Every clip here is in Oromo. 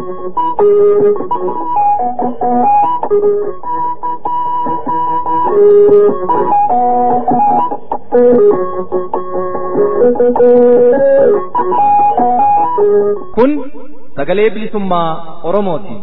Kun sagalee bilisummaa Oromooti.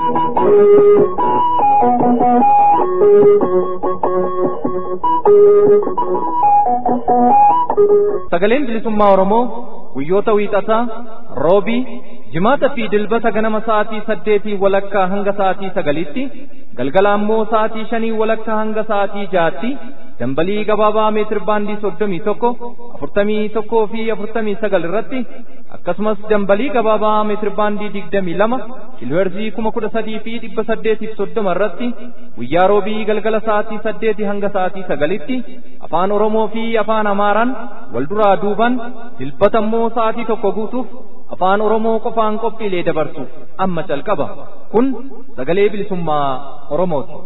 Sagaleen bilisummaa Oromoo guyyoota wiixataa, roobii, jimaata fi dilbata ganama sa'aatii saddeetii walakkaa hanga sa'aatii sagalitti, galgala ammoo sa'aatii shanii walakkaa hanga sa'aatii jaatti, dambalii gabaabaa meetir baandii soddomii tokko, afurtamii tokkoo fi afurtamii sagal irratti, akkasumas dambalii gabaabaa meetir baandii digdamii lama, kiilooherzii kuma kudha sadii fi dhibba saddeetiif soddoma irratti, guyyaa roobii galgala sa'aatii saddeetii hanga sa'aatii sagalitti, afaan Oromoo fi afaan Amaaraan wal duraa duuban, dilbata immoo sa'aatii tokko guutuuf afaan Oromoo qofaan qophiilee dabarsu amma calqaba. Kun sagalee bilisummaa Oromooti.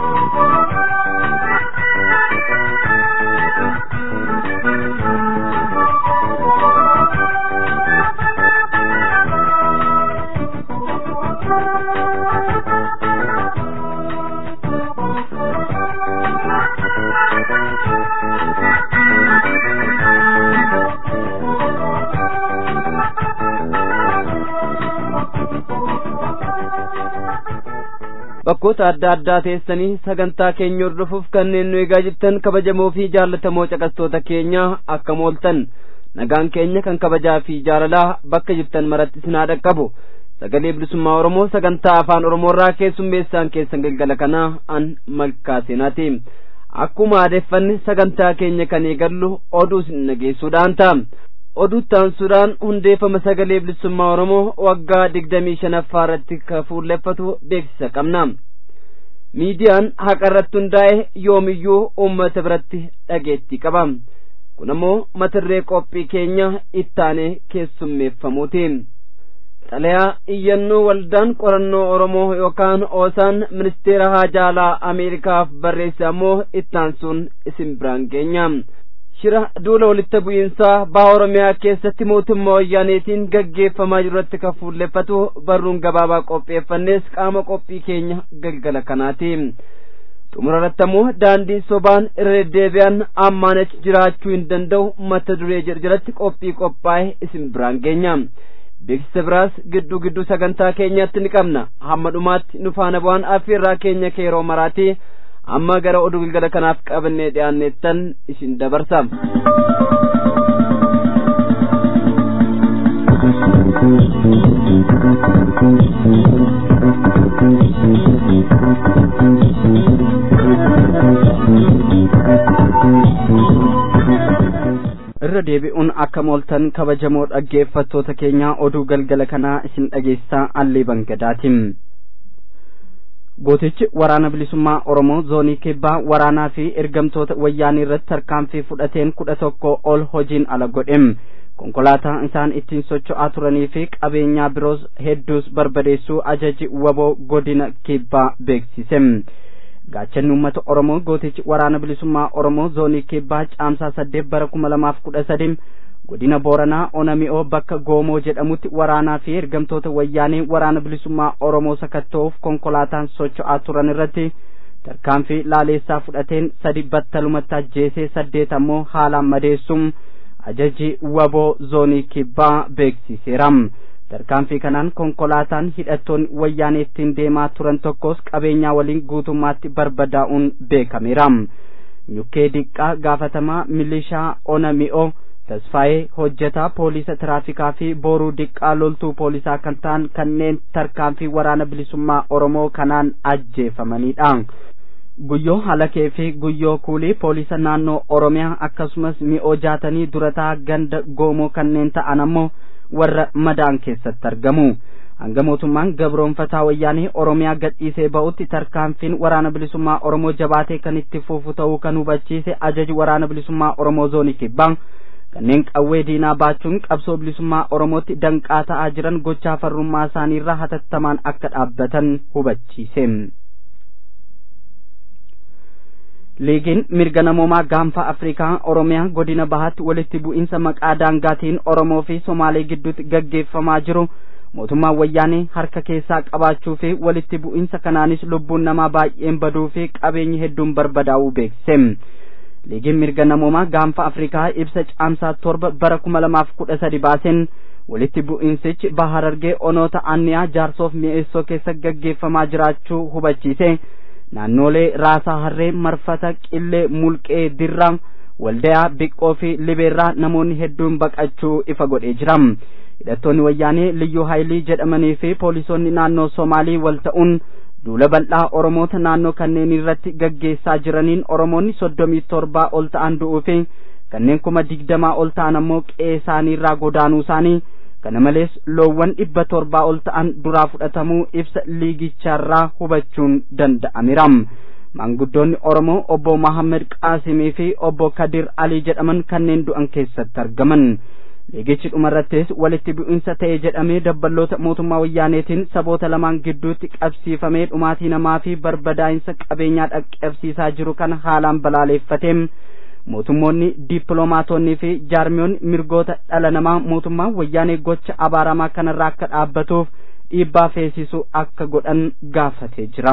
bakkoota adda addaa teessanii sagantaa keenya hordofuuf kanneen nu eegaa jirtan kabajamoo fi jaallatamoo caqastoota keenya akka mooltan nagaan keenya kan kabajaa fi jaalalaa bakka jirtan maratti isin haa dhaqqabu sagalee bilisummaa oromoo sagantaa afaan oromoorraa keessummeessaan keessan galgala kanaa an malkaa seenaati akkuma aadeffanne sagantaa keenya kan eegallu oduu isin dhageessuudhaan ta'a oduu taansuudhaan hundeeffama sagalee bilisummaa oromoo waggaa digdamii shanaffaa irratti ka fuulleffatu beeksisa qabna miidiyaan haqa irratti hundaa'e yoomiyyuu uummata biratti dhageettii qaba kun ammoo matirree qophii keenya ittaanee keessummeeffamuuti xalayaa iyyannoo waldaan qorannoo oromoo yookaan oosaan ministeera haajaalaa ameerikaaf barreesse ammoo ittaansuun isin biraan geenya shira duula walitti bu'iinsaa baha oromiyaa keessatti mootummaa wayyaaneetiin gaggeeffamaa jiru irratti kan fuulleffatu barruun gabaabaa qopheeffannees qaama qophii keenya galgala kanaati xumura irratti ammoo daandiin sobaan irra deddeebi'an ammaan achi jiraachuu hin danda'u mata duree jedhu qophii qophaa'e isin biraan geenya beeksisa biraas gidduu gidduu sagantaa keenyaatti ni qabna hamma dhumaatti nu faana bu'aan affeerraa keenya keeroo maraati amma gara oduu galgala kanaaf qabannee dhiyaanneettan isin dabarsa. irra deebi'uun akka mooltan kabajamoo dhaggeeffattoota keenyaa oduu galgala kanaa isin dhageessisaa allee bangadaatiin. gootichi waraana bilisummaa oromoo zoonii kibbaa waraanaa fi ergamtoota wayyaanii irratti tarkaanfii fudhateen kudha tokko ol hojiin ala godhem konkolaataa isaan ittiin socho'aa turanii fi qabeenyaa biroos hedduus barbadeessuu ajaji waboo godina kibbaa beeksise gaachanni uummata oromoo gootichi waraana bilisummaa oromoo zoonii kibbaa caamsaa saddeet bara kuma lamaaf kudha sadii godina booranaa onami'oo bakka goomoo jedhamutti waraanaa fi ergamtoota wayyaanii waraana bilisummaa oromoo sakatta'uuf konkolaataan socho'aa turan irratti tarkaanfii laaleessaa fudhateen sadi battalumatti ajjeesee saddeet ammoo haalaan madeessuun ajaji waboo zoonii kibbaa beeksiseera tarkaanfii kanaan konkolaataan hidhattoonni wayyaanii ittiin deemaa turan tokkos qabeenyaa waliin guutummaatti barbadaa'uun beekameera nyukkee diqqaa gaafatamaa milishaa onami'oo tasfaa'ee hojjetaa poolisa tiraafikaa fi booruu diqqaa loltuu poolisaa kan ta'an kanneen tarkaanfii waraana bilisummaa oromoo kanaan ajjeefamanidha guyyoo halakee fi guyyoo kuulii poolisa naannoo oromiyaa akkasumas mi'oo jaatanii durataa ganda goomoo kanneen ta'an ammoo warra madaan keessatti argamu hanga mootummaan gabroonfataa wayyaanii oromiyaa gadhiisee ba'utti tarkaanfiin waraana bilisummaa oromoo jabaatee kan itti fufu ta'uu kan hubachiise ajaji waraana bilisummaa oromoo zoonii kibbaa kanneen qawwee diinaa baachuun qabsoo bilisummaa oromootti danqaa ta'aa jiran gochaa farrummaa isaaniirraa hatattamaan akka dhaabbatan hubachiise. liigiin mirga namoomaa gaanfa afrikaa oromiyaa godina bahaatti walitti bu'iinsa maqaa daangaatiin oromoo fi somaalee gidduutti gaggeeffamaa jiru mootummaan wayyaanee harka keessaa qabaachuu fi walitti bu'iinsa kanaanis lubbuun namaa baay'een baduu fi qabeenyi hedduun barbadaa'uu beeksise liigiin mirga namoomaa gaanfa afrikaa ibsa caamsaa torba bara kuma lamaaf kudha sadi baaseen walitti bu'iinsichi baharargee onoota anniyaa jaarsoof mi'eessoo keessa gaggeeffamaa jiraachuu hubachiise naannolee raasaa harree marfata qillee mulqee dirraa waldayaa biqqoo fi libeerraa namoonni hedduun baqachuu ifa godhee jira hidhattoonni wayyaanee liyyuu haayilii jedhamanii fi poolisoonni naannoo somaalii wal ta'uun duula bal'aa oromoota naannoo kanneen irratti gaggeessaa jiraniin oromoonni soddomii torbaa ol ta'an du'uu fi kanneen kuma digdamaa ol ta'an ammoo qe'ee isaanii irraa godaanuu isaanii kana malees loowwan dhibba torbaa ol ta'an duraa fudhatamuu ibsa liigicharraa hubachuun danda'ameera maanguddoonni oromoo obbo mahammed qaasimii fi obbo kadir alii jedhaman kanneen du'an keessatti argaman liigichi dhumarrattis walitti bu'iinsa ta'e jedhamee dabballoota mootummaa wayyaaneetiin saboota lamaan gidduutti qabsiifamee dhumaatii namaa fi barbadaa'insa qabeenyaa dhaqqabsiisaa jiru kana haalaan balaaleeffatee mootummoonni dippiloomaatonnii fi jaarmiyoonni mirgoota dhala namaa mootummaa wayyaanee gocha abaaramaa kanarraa akka dhaabbatuuf dhiibbaa feesisu akka godhan gaafatee jira.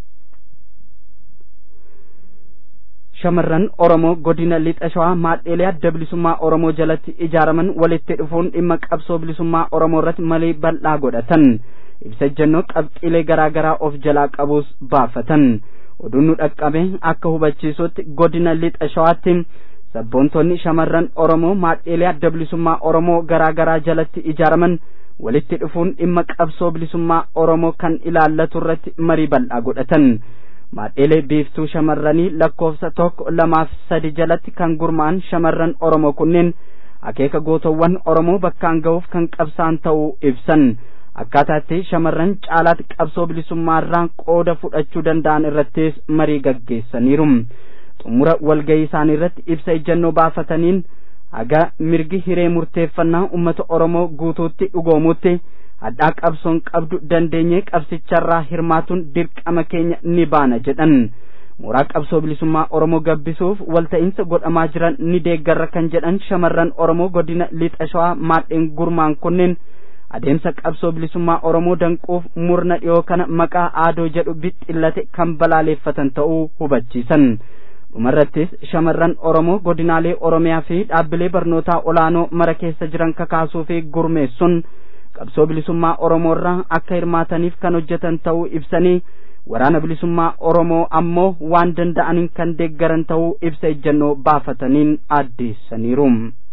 shamarran oromoo godina lixa shawaa maadheelee adda bilisummaa oromoo jalatti ijaaraman walitti dhufuun dhimma qabsoo bilisummaa oromoo irratti marii bal'aa godhatan ibsa ejjennoo qabxiilee garaa garaa of jalaa qabus baafatan oduun nu dhaqqabe akka hubachiisutti godina lixa shawaatti sabboontonni shamarran oromoo maadheelee adda bilisummaa oromoo garaa garaa jalatti ijaaraman walitti dhufuun dhimma qabsoo bilisummaa oromoo kan ilaallatu irratti marii bal'aa godhatan maadheelee biiftuu shamarranii lakkoofsa tokko lamaaf sadi jalatti kan gurmaa'an shamarran oromoo kunneen akeeka gootowwan oromoo bakkaan ga'uuf kan qabsaan ta'uu ibsan akkaataatti shamarran caalaatti qabsoo bilisummaarraa qooda fudhachuu danda'an irrattis marii gaggeessaniiru xumura walga'ii isaanii irratti ibsa ejjennoo baafataniin haga mirgi hiree murteeffannaa ummata oromoo guutuutti dhugoomutti hadhaa qabsoon qabdu dandeenyee qabsicharraa hirmaatuun dirqama keenya ni baana jedhan mooraa qabsoo bilisummaa oromoo gabbisuuf walta'iinsa godhamaa jiran ni deeggarra kan jedhan shamarran oromoo godina lixa shawaa maadheen gurmaan kunneen adeemsa qabsoo bilisummaa oromoo danquuf murna dhiyoo kana maqaa aadoo jedhu bixxillate kan balaaleeffatan ta'uu hubachiisan dhumarrattis shamarran oromoo godinaalee oromiyaa fi dhaabbilee barnootaa olaanoo mara keessa jiran kakaasuu fi gurmeessuun qabsoo bilisummaa oromoo irraa akka hirmaataniif kan hojjetan ta'uu ibsanii waraana bilisummaa oromoo ammoo waan danda'aniin kan deeggaran ta'uu ibsa ejjennoo baafataniin addeessaniiru.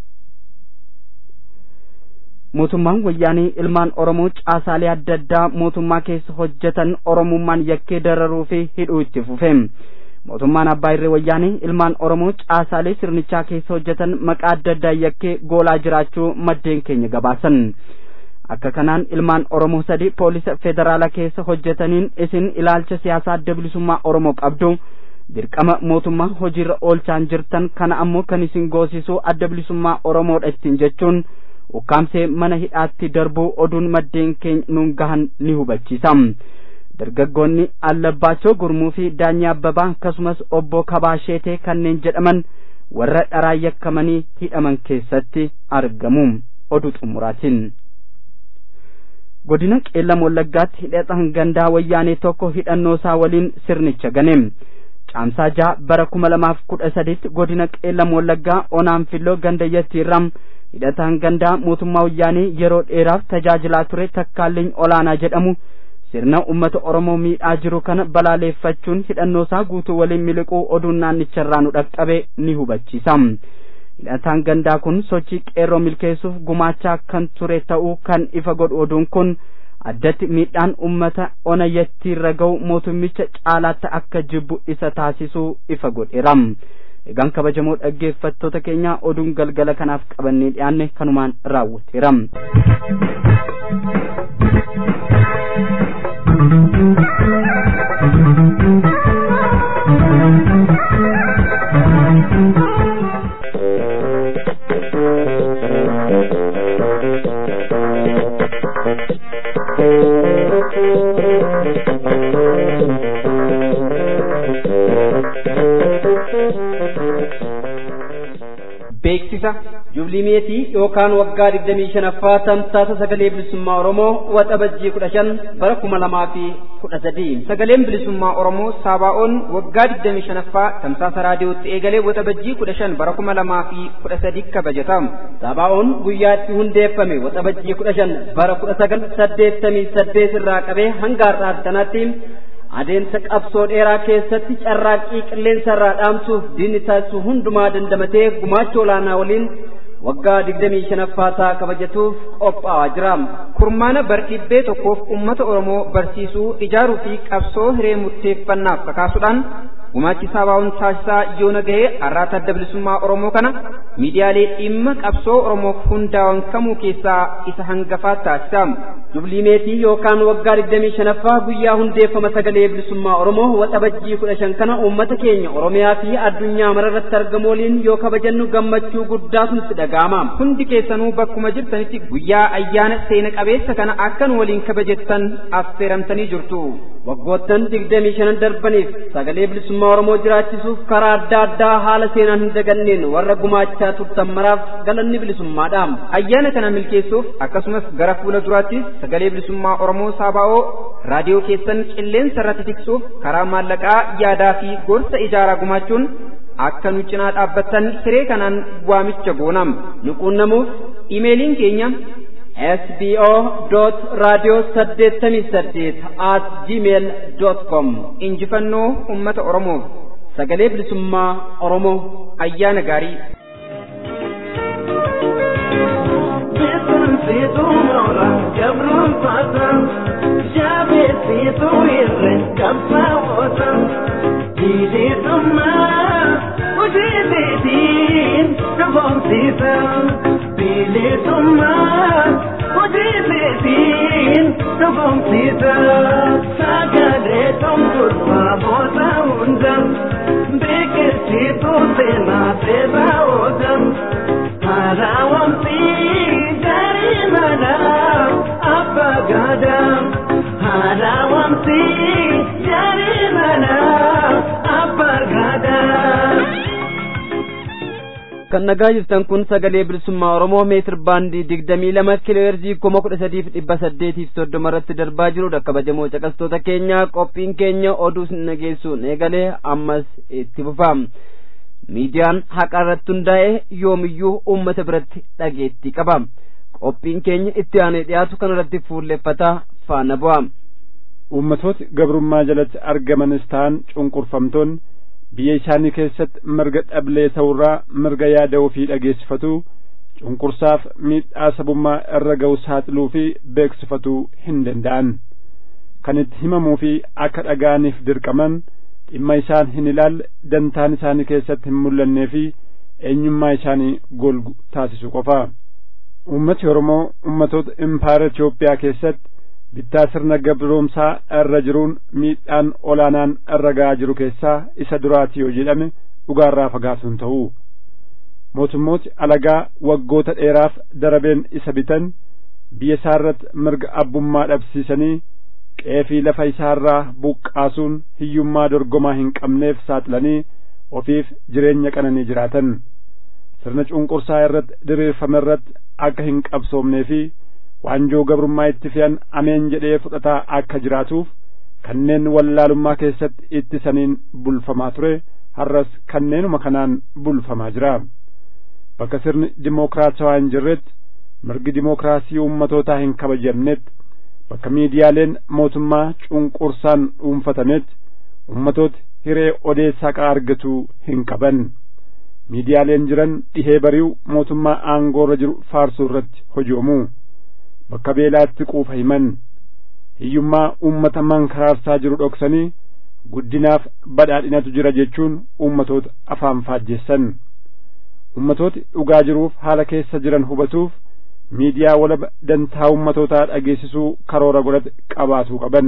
mootummaan wayyaanii ilmaan oromoo caasaalee adda addaa mootummaa keessa hojjetan oromummaan yakkee dararuu fi hidhuu itti fufe mootummaan abbaa irree wayyaanii ilmaan oromoo caasaalee sirnichaa keessa hojjetan maqaa adda addaa yakkee goolaa jiraachuu maddeen keenya gabaasan akka kanaan ilmaan oromoo sadi poolisa federaalaa keessa hojjetaniin isin ilaalcha siyaasaa adda bilisummaa oromoo qabdu dirqama mootummaa hojiirra oolchaan jirtan kana ammoo kan isin goosisuu adda bilisummaa oromoodha ittiin jechuun ukkaamsee mana hidhaatti darbuu oduun maddeen keenya nuun gahan ni hubachiisa dargaggoonni allabbaachoo gurmuu fi daanyaa abbabaa akkasumas obbo kabaasheetee kanneen jedhaman warra dharaa yakkamanii hidhaman keessatti argamu oduu xumuraatiin godina qeellam wallaggaatti hidhatan gandaa wayyaanee tokko hidhannoo isaa waliin sirnicha gane caamsaa jaha bara kuma lamaaf kudha saditti godina qeellam wallaggaa onaan filloo gandayyattiirraa hidhataan gandaa mootummaa wayyaanee yeroo dheeraaf tajaajilaa ture takkaalliin olaanaa jedhamu sirna ummata oromoo miidhaa jiru kana balaaleeffachuun hidhannoo isaa guutuu waliin miliquu oduun naannicharraa nu dhaqqabe ni hubachiisa hidhataan gandaa kun sochii qeerroo milkeessuuf gumaachaa kan ture ta'uu kan ifa godhu oduun kun addatti miidhaan ummata onayyattiirra ga'u mootummicha caalaatti akka jibbu isa taasisuu ifa godheera egaan kabajamoo dhaggeeffattoota keenya oduun galgala kanaaf qabannee dhiyaanne kanumaan raawwateera beeksisa Jublimeetii yookaan waggaa digdamii shanaffaa tamsaasa sagalee bilisummaa Oromoo waxabajjii kudha shan bara kuma lamaa fi kudha sadii. Sagaleen bilisummaa Oromoo Saabaa'oon waggaa digdamii shanaffaa tamsaasa raadiyootti eegalee waxabajjii kudha shan bara kuma lamaa fi kudha sadii kabajatamu. Saabaa'oon guyyaa itti hundeeffame waxabajjii kudha shan bara kudha sagal saddeettamii saddeet irraa qabee hanga har'aa kanaatti adeemsa qabsoo dheeraa keessatti carraaqqii qilleensa irraa dhaamsuuf diinni taasisu hundumaa dandamatee gumaacha olaanaa waliin waggaa digdamii shanaffaa isaa kabajatuuf qophaa'aa jira. Kurmaana bardhibbee tokkoof uummata Oromoo barsiisuu, ijaaruu fi qabsoo hiree murteeffannaaf kakaasuudhaan gumaachi saabaa'uun taasisaa yoona gahee har'aata adda bilisummaa Oromoo kana miidiyaalee dhimma qabsoo Oromoof hundaa'an kamuu keessaa isa hangafaa taasisa. Jublimeetii yookaan waggaa digdamii shanaffaa guyyaa hundeeffama sagalee bilisummaa Oromoo waxabajjii kudha shan kana uummata keenya Oromiyaa fi addunyaa mararratti argamu waliin yoo kabajannu gammachuu guddaatu nutti dhaga'ama. Hundi keessanuu bakkuma jirtanitti guyyaa ayyaana seena qabeessa kana akkan waliin kabajettan affeeramtanii jirtu. Waggoottan digdamii shanan darbaniif sagalee bilisummaa Oromoo jiraachisuuf karaa adda addaa haala seenaan hin daganneen warra gumaachaa turtan maraaf galanni bilisummaadha. Ayyaana kana milkeessuuf akkasumas gara fuula duraattis sagalee bilisummaa Oromoo Saabaa'oo raadiyoo keessan qilleensa irratti tiksuuf karaa maallaqaa yaadaa fi gorsa ijaaraa gumaachuun akka nu cinaa dhaabbattan hiree kanaan waamicha goonam. Nu quunnamuuf imeeliin keenya sbo radio saddeettamii saddeet at gmail com injifannoo ummata Oromoof sagalee bilisummaa Oromoo ayyaana gaarii. Situ mola cabron patan Jabe situ irre kapsa wotan Dili tumma Ujili din Kabon sita Dili tumma Ujili din Kabon sita Sagale tum kurva bota undan Beke situ tena tena odan Harawam mana apa gadam harawamti jari mana apa gadam kan nagaa jirtan kun sagalee bilisummaa oromoo meetir baandii digdamii lama kiiloo heerzii kuma kudha sadiif dhibba saddeetiif soddoma irratti darbaa jirudha kabajamoo caqastoota keenya qophiin keenya oduu nageessuun eegalee ammas itti fufa miidiyaan haqa irratti hundaa'e yoomiyyuu uummata biratti dhageettii qaba qophiin keenya itti aanee dhiyaatu kanarratti fuulleffataa faana bu'a. Uummatooti gabrummaa jalatti argamanis ta'an cunqurfamtoonni biyya isaanii keessatti mirga dhablee ta'urraa mirga yaada ofii dhageessifatuu cunqursaaf miidhaa sabummaa irra ga'u saaxiluu fi beeksifatuu hin danda'an. Kan itti himamuu fi akka dhaga'aniif dirqaman dhimma isaan hin ilaalle dantaan isaanii keessatti hin mul'annee fi eenyummaa isaanii golgu taasisu qofa. ummati Oromoo ummatoota impaayera Itoophiyaa keessatti bittaa sirna gabroomsaa irra jiruun miidhaan olaanaan irra ga'aa jiru keessaa isa duraati yoo jedhame dhugaarraa fagaatuun ta'u. Mootummooti alagaa waggoota dheeraaf darabeen isa bitan biyya isaarratti mirga abbummaa dhabsiisanii qeefii lafa isaarraa buqqaasuun hiyyummaa dorgomaa hin qabneef saaxilanii ofiif jireenya qananii jiraatan. sirna cunqursaa irratti diriirfame irratti akka hin qabsoomnee fi waanjoo gabrummaa itti fe'an ameen jedhee fudhataa akka jiraatuuf kanneen wallaalummaa keessatti ittisaniin bulfamaa ture har'as kanneenuma kanaan bulfamaa jira bakka sirni dimookiraatawaa hin jirretti mirgi dimookiraasii ummatootaa hin kabajamnetti bakka miidiyaaleen mootummaa cunqursaan dhuunfatametti ummatooti hiree odeessaa argatuu hin qaban miidiyaaleen jiran dhihee bari'u mootummaa aangoorra jiru faarsuu irratti hojoomu bakka beelaatti quufa himan hiyyummaa uummata mankaraarsaa jiru dhoksanii guddinaaf badhaadhinatu jira jechuun uummatoota afaan faajjeessan ummatooti dhugaa jiruuf haala keessa jiran hubatuuf miidiyaa walaba dantaa ummatootaa dhageessisuu karoora godhate qabaatuu qaban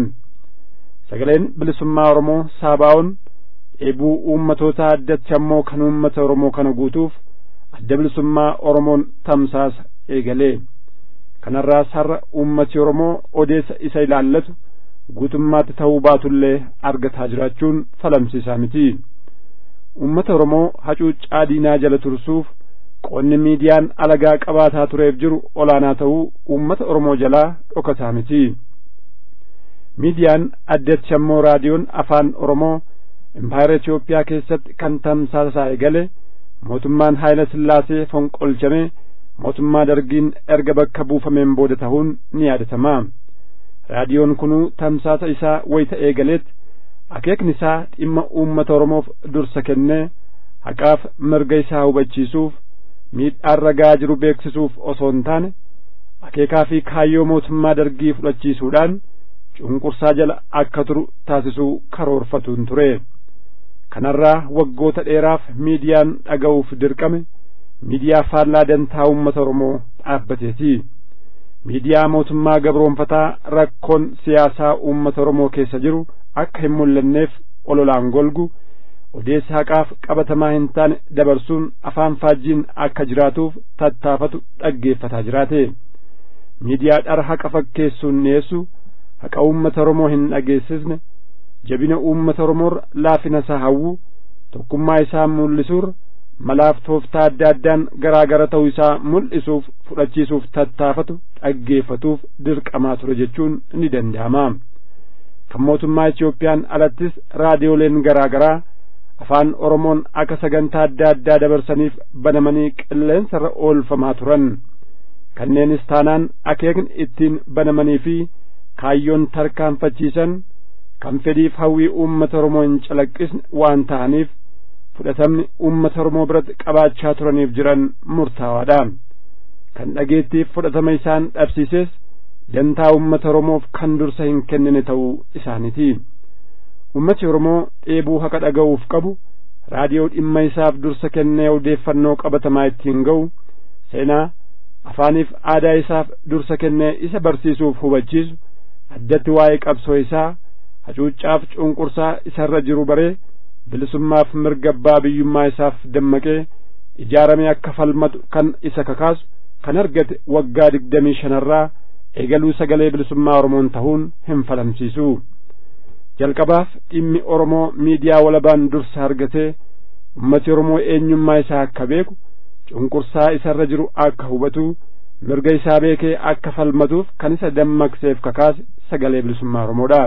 sagaleen bilisummaa oromoo saabaa'oon dheebuu uummatootaa addatti ammoo kan uummata oromoo kana guutuuf adda bilisummaa oromoon tamsaasa eegalee kanarraas har'a uummati oromoo odeessa isa ilaallatu guutummaatti ta'uu baatullee argataa jiraachuun falamsiisaa miti uummata oromoo hacuuccaa diinaa jala tursuuf qoonni miidiyaan alagaa qabaataa tureef jiru olaanaa ta'uu uummata oromoo jalaa dhokataa miti miidiyaan addeetti ammoo raadiyoon afaan oromoo impaayera Itoophiyaa keessatti kan tamsaasaa eegale mootummaan Haayila Sillaasee fonqolchame mootummaa dargiin erga bakka buufameen booda ta'uun ni yaadatama raadiyoon kunuu tamsaasa isaa wayita eegaleet akeekni isaa dhimma uummata oromoof dursa kennee haqaaf mirga isaa hubachiisuuf miidhaan ragaa jiru beeksisuuf osoo hin taane akeekaa fi kaayyoo mootummaa dargii fudhachiisuudhaan cunqursaa jala akka turu taasisuu karoorfatuun ture kanarraa waggoota dheeraaf miidiyaan dhaga'uuf dirqame miidiyaa faallaa dantaa uummata oromoo dhaabbateeti miidiyaa mootummaa gabroonfataa rakkoon siyaasaa uummata oromoo keessa jiru akka hin mul'anneef ololaan golgu odeessa haqaaf qabatamaa hin taane dabarsuun afaan faajjiin akka jiraatuuf tattaafatu dhaggeeffataa jiraate miidiyaa dhara haqa fakkeessuun dhiyeessu haqa uummata oromoo hin dhageessisne jabina uummata oromoorra laafina isaa hawwu tokkummaa isaa mul'isuurra malaaf tooftaa adda addaan garaa gara ta'uu isaa mul'isuuf fudhachiisuuf tattaafatu dhaggeeffatuuf dirqamaa ture jechuun ni danda'ama kan mootummaa Itoophiyaan alattis raadiyooleen garaa garaa afaan oromoon akka sagantaa adda addaa dabarsaniif banamanii qilleensarra oolfamaa turan kanneenis taanaan akeekni ittiin banamanii fi kaayyoon tarkaanfachiisan kan fedhiif hawwii uummata oromoo hin calaqqisne waan ta'aniif fudhatamni uummata oromoo biratti qabaachaa turaniif jiran murtaawaadha kan dhageettiif fudhatama isaan dhabsiises dantaa uummata oromoof kan dursa hin kennine ta'uu isaaniiti ummati oromoo dheebuu haqa dhaga'uuf qabu raadiyoo dhimma isaaf dursa kennee odeeffannoo qabatamaa ittiin ga'u seenaa afaaniif aadaa isaaf dursa kennee isa barsiisuuf hubachiisu addatti waa'ee qabsoo isaa hacuuccaaf cunqursaa isarra jiru baree bilisummaaf mirga abbaa biyyummaa isaaf dammaqee ijaaramee akka falmatu kan isa kakaasu kan argate waggaa digdamii shanarraa eegaluu sagalee bilisummaa oromoon ta'uun hin falamsiisu jalqabaaf dhimmi oromoo miidiyaa walabaan dursa argatee ummati oromoo eenyummaa isaa akka beeku cunqursaa isarra jiru akka hubatu mirga isaa beekee akka falmatuuf kan isa dammaqseef kakaase sagalee bilisummaa oromoodha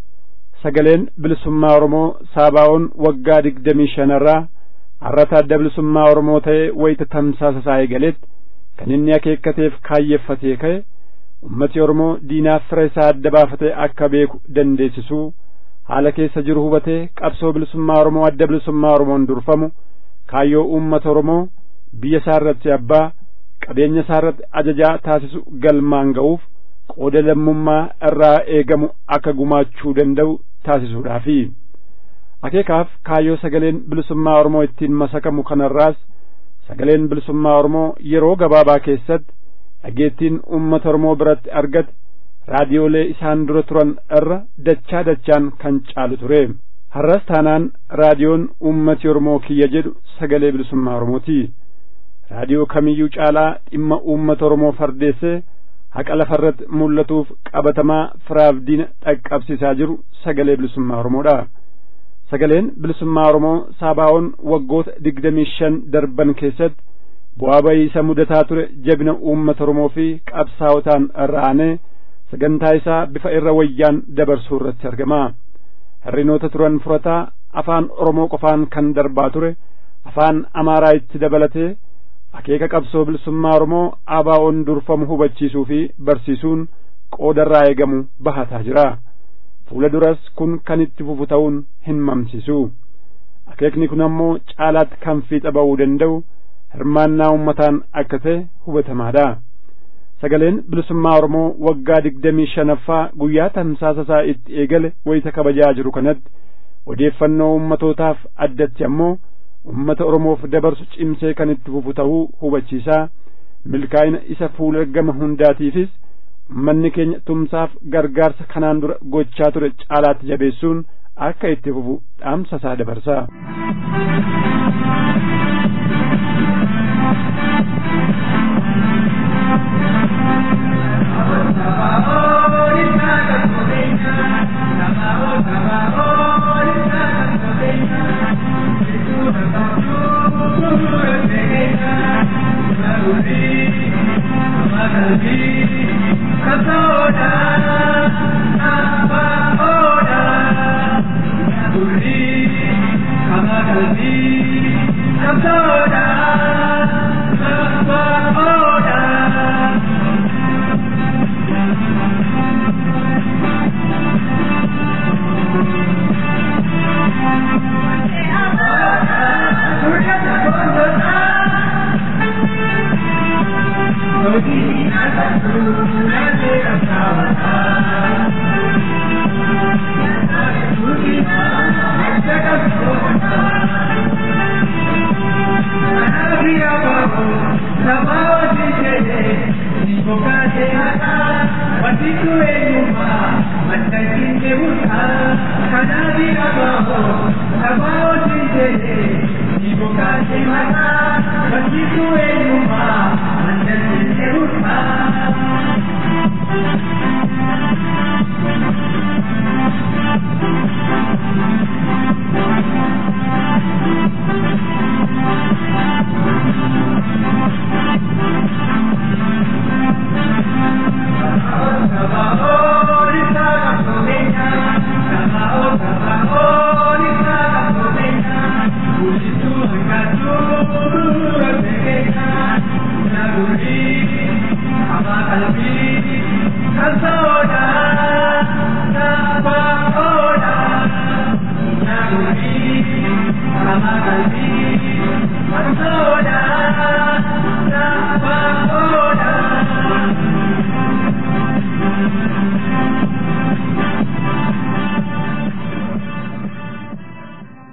sagaleen bilisummaa oromoo saabaa'oon waggaa digdamii shanarraa har'ata adda bilisummaa oromoo ta'ee wayita tamsaasa isaa eegaletti kan inni akeekkateef kaayyeffatee ka'e ummati oromoo diinaaf fira isaa adda baafatee akka beeku dandeessisuu haala keessa jiru hubatee qabsoo bilisummaa oromoo adda bilisummaa oromoon durfamu kaayyoo uummata oromoo biyya isaa irratti abbaa qabeenya isaa irratti ajajaa taasisu galmaan ga'uuf qooda lammummaa irraa eegamu akka gumaachuu danda'u taasisuudhaafi akeekaaf kaayyoo sagaleen bilisummaa oromoo ittiin masakamu kanarraas sagaleen bilisummaa oromoo yeroo gabaabaa keessatti dhageettiin uummata oromoo biratti argate raadiyoolee isaan dura turan irra dachaa dachaan kan caalu ture har'as taanaan raadiyoon uummati oromoo kiyya jedhu sagalee bilisummaa oromooti raadiyoo kamiyyuu caalaa dhimma uummata oromoo fardeessee haqa lafarratti mul'atuuf qabatamaa firaaf diina dhaqqabsiisaa jiru sagalee bilisummaa oromoodha sagaleen bilisummaa oromoo saabaa'oon waggoota digdamii shan darban keessatti bu'aa bayii isa mudataa ture jabina uummata oromoo fi qabsaa'otaan irraanee sagantaa isaa bifa irra wayyaan dabarsuu irratti argama hirrinoota turan furataa afaan oromoo qofaan kan darbaa ture afaan amaaraa itti dabalatee akeeka qabsoo bilisummaa oromoo abaa'oon durfamu hubachiisuu fi barsiisuun qoodarraa eegamu bahataa jira fuula duras kun kan itti fufu ta'uun hin mamsiisu akeekni kun ammoo caalaatti kan fiixa ba'uu danda'u hirmaannaa ummataan akka ta'e hubatamaadha sagaleen bilisummaa oromoo waggaa digdamii shanaffaa guyyaa tamsaasa isaa itti eegale wayita kabajaa jiru kanatti odeeffannoo ummatootaaf addatti ammoo ummata oromoof dabarsu cimsee kan itti fufu ta'uu hubachiisaa milkaa'ina isa fuula gama hundaatiifis ummanni keenya tumsaaf gargaarsa kanaan dura gochaa ture caalaatti jabeessuun akka itti fufu dhaamsa isaa dabarsa. Thank you.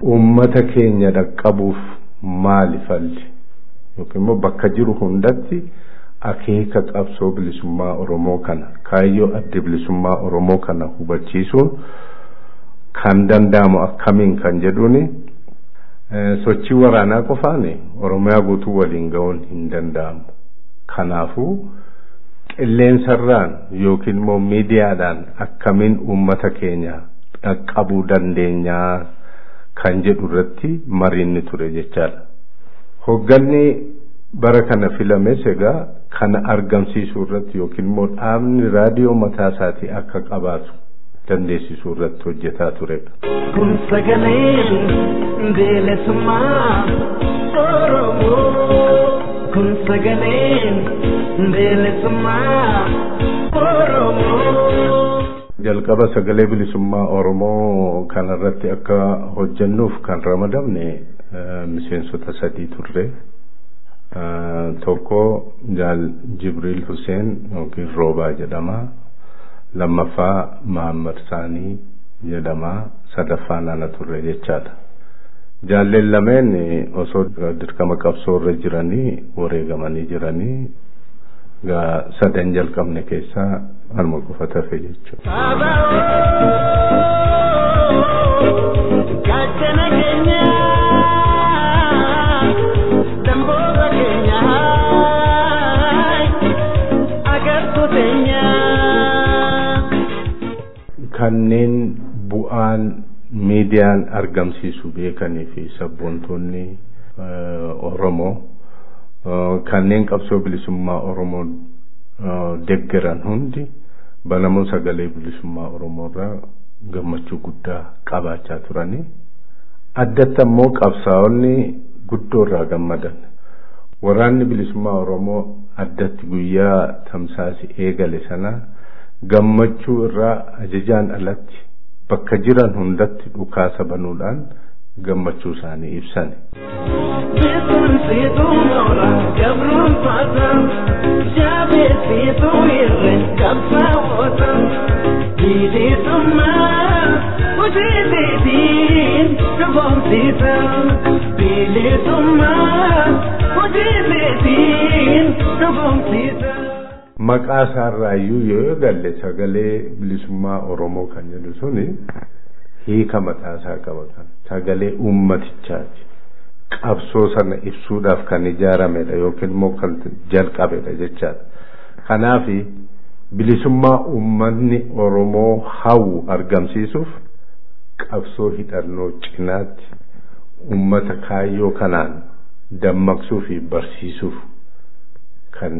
uummata keenya dhaqqabuuf maali falli yookiin immoo bakka jiru hundatti akeeka qabsoo bilisummaa Oromoo kana kaayyoo adda bilisummaa Oromoo kana hubachiisuun kan danda'amu akkamiin kan jedhuuni sochii waraanaa qofaan Oromiyaa guutuu waliin ga'uun hin danda'amu. Kanaafuu qilleensarraan yookiin immoo miidiyaadhaan akkamiin uummata keenya dhaqqabuu dandeenyaa kan jedhu irratti mariinni ture jechaadha. Hogganni bara kana filames egaa kana argamsiisuu irratti yookiin immoo dhaabni raadiyoo mataa isaatii akka qabaatu dandeessisuu irratti hojjetaa turedha. Kun sagaleen bilisummaa Oromoo. Kun sagaleen bilisummaa Oromoo. Jalqaba sagalee bilisummaa Oromoo kanarratti akka hojjennuuf kan ramadamne miseensota sadii turre. Tokko jaal Jibriil Huseen yookiin Roobaa jedhama. Lammaffaa Mahammad Saanii jedhama. Sadaffaan ana turre jechaadha. Jaalleen lameen osoo dirqama qabsoo irra jiranii wareegamanii jiranii gaa sadan jalqabne keessaa anuma qofa tafe jechuudha. Gaachana keenya damboota keenya agartuu teenya. Kanneen bu'aan miidiyaan argamsiisu beekanii fi sabboontoonni Oromoo kanneen qabsoo bilisummaa Oromoo deggeran hundi banamuu sagalee bilisummaa Oromoo irraa gammachuu guddaa qabaachaa turanii addatti ammoo qabsaa'onni guddoo irraa gammadan waraanni bilisummaa Oromoo addatti guyyaa tamsaasi eegale sana gammachuu irraa ajajaan alatti bakka jiran hundatti dhukaasa banuudhaan gammachuu isaanii ibsan. Beekumsiituu moola gabruunfaata jaabeessiituu irre qabsaa'oota bilisummaa hojiileetiin dhugoomsiisa bilisummaa hojiileetiin dhugoomsiisa. Maqaa isaarraayyuu yoo galle sagalee bilisummaa Oromoo kan jedhu suni hiika mataa isaa qaba kan sagalee ummatichaati. Qabsoo sana ibsuudhaaf kan ijaaramedha yookiin immoo kan jalqabedha jechaadha. Kanaaf bilisummaa ummanni Oromoo hawwu argamsiisuuf qabsoo hidhannoo cinaatti ummata kaayyoo kanaan dammaqsuu fi barsiisuuf kan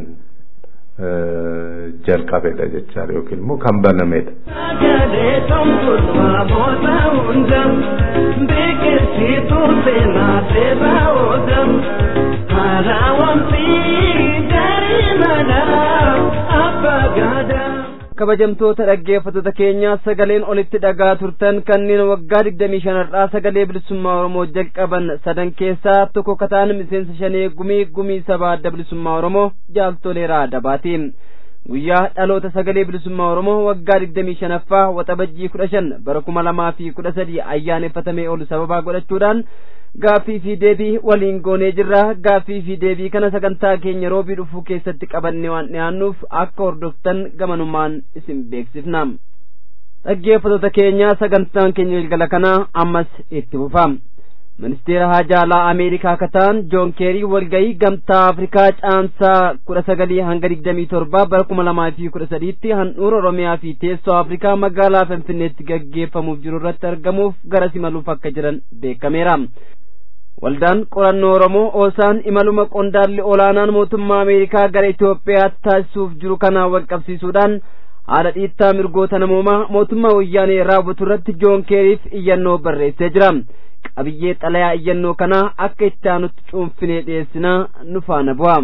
jalqabedha jechaadha yookiin immoo kan banamedha. Sagalee tumtuusaa booda hunda beeksisituu seenaa seeraa oola haaraawamsi gaarii mana abbaa gaadaa. kabajamtoota dhaggeeffattoota keenya sagaleen olitti dhagaa turtan kanneen waggaa digdamii shanarraa sagalee bilisummaa oromoo jalqaban sadan keessaa tokko kataan miseensa shanee gumii gumii sabaa adda bilisummaa oromoo jaaltoleeraa dabaati guyyaa dhaloota sagalee bilisummaa oromoo waggaa digdamii shanaffaa waxabajjii kudha shan bara kuma lamaa fi kudha sadii ayyaaneffatamee oolu sababaa godhachuudhaan gaaffii fi deebii waliin goonee jirra gaaffii fi deebii kana sagantaa keenya roobii dhufuu keessatti qabannee waan dhiyaannuuf akka hordoftan gamanumaan isin beeksifna dhaggeeffattoota keenya sagantaan keenya galgala kanaa ammas itti fufa ministeera haajaalaa ameerikaa kataan joon keerii walgayii gamtaa afrikaa caamsaa kudha sagalii hanga digdamii torba bara kuma lamaa fi kudha sadiitti handhuura oromiyaa fi teessoo afrikaa magaalaa finfinneetti gaggeeffamuuf jiru irratti argamuuf gara simaluuf akka jiran beekameera waldaan qorannoo oromoo oosaan imaluma qondaalli olaanaan mootummaa ameerikaa gara itoophiyaatti taasisuuf jiru kanaan wal qabsiisuudhaan haala dhiittaa mirgoota namoomaa mootummaa wayyaanee raawwatu irratti joon keeriif iyyannoo barreessee jira qabiyyee xalayaa iyyannoo kanaa akka itti aanutti cuunfinee dhiyeessinaa nu faana bu'a.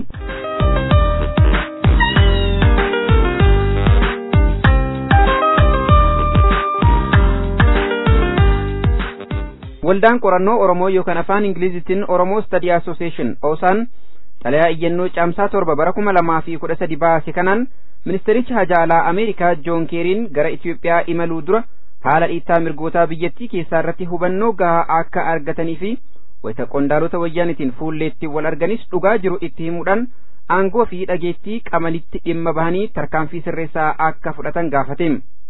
waldaan qorannoo oromoo yookaan afaan ingilizitiin oromoo study association oosaan xalayaa iyyannoo caamsaa torba bara kuma lamaa fi kudha sadi baase kanaan ministericha haajaalaa ameerikaa joon keeriin gara itiyoophiyaa imaluu dura haala dhiittaa mirgootaa biyyattii keessaa irratti hubannoo gahaa akka argatanii fi wayita qondaalota wayyaanitiin fuulleetti wal arganis dhugaa jiru itti himuudhaan aangoo fi dhageettii qamalitti dhimma bahanii tarkaanfii sirreessaa akka fudhatan gaafate.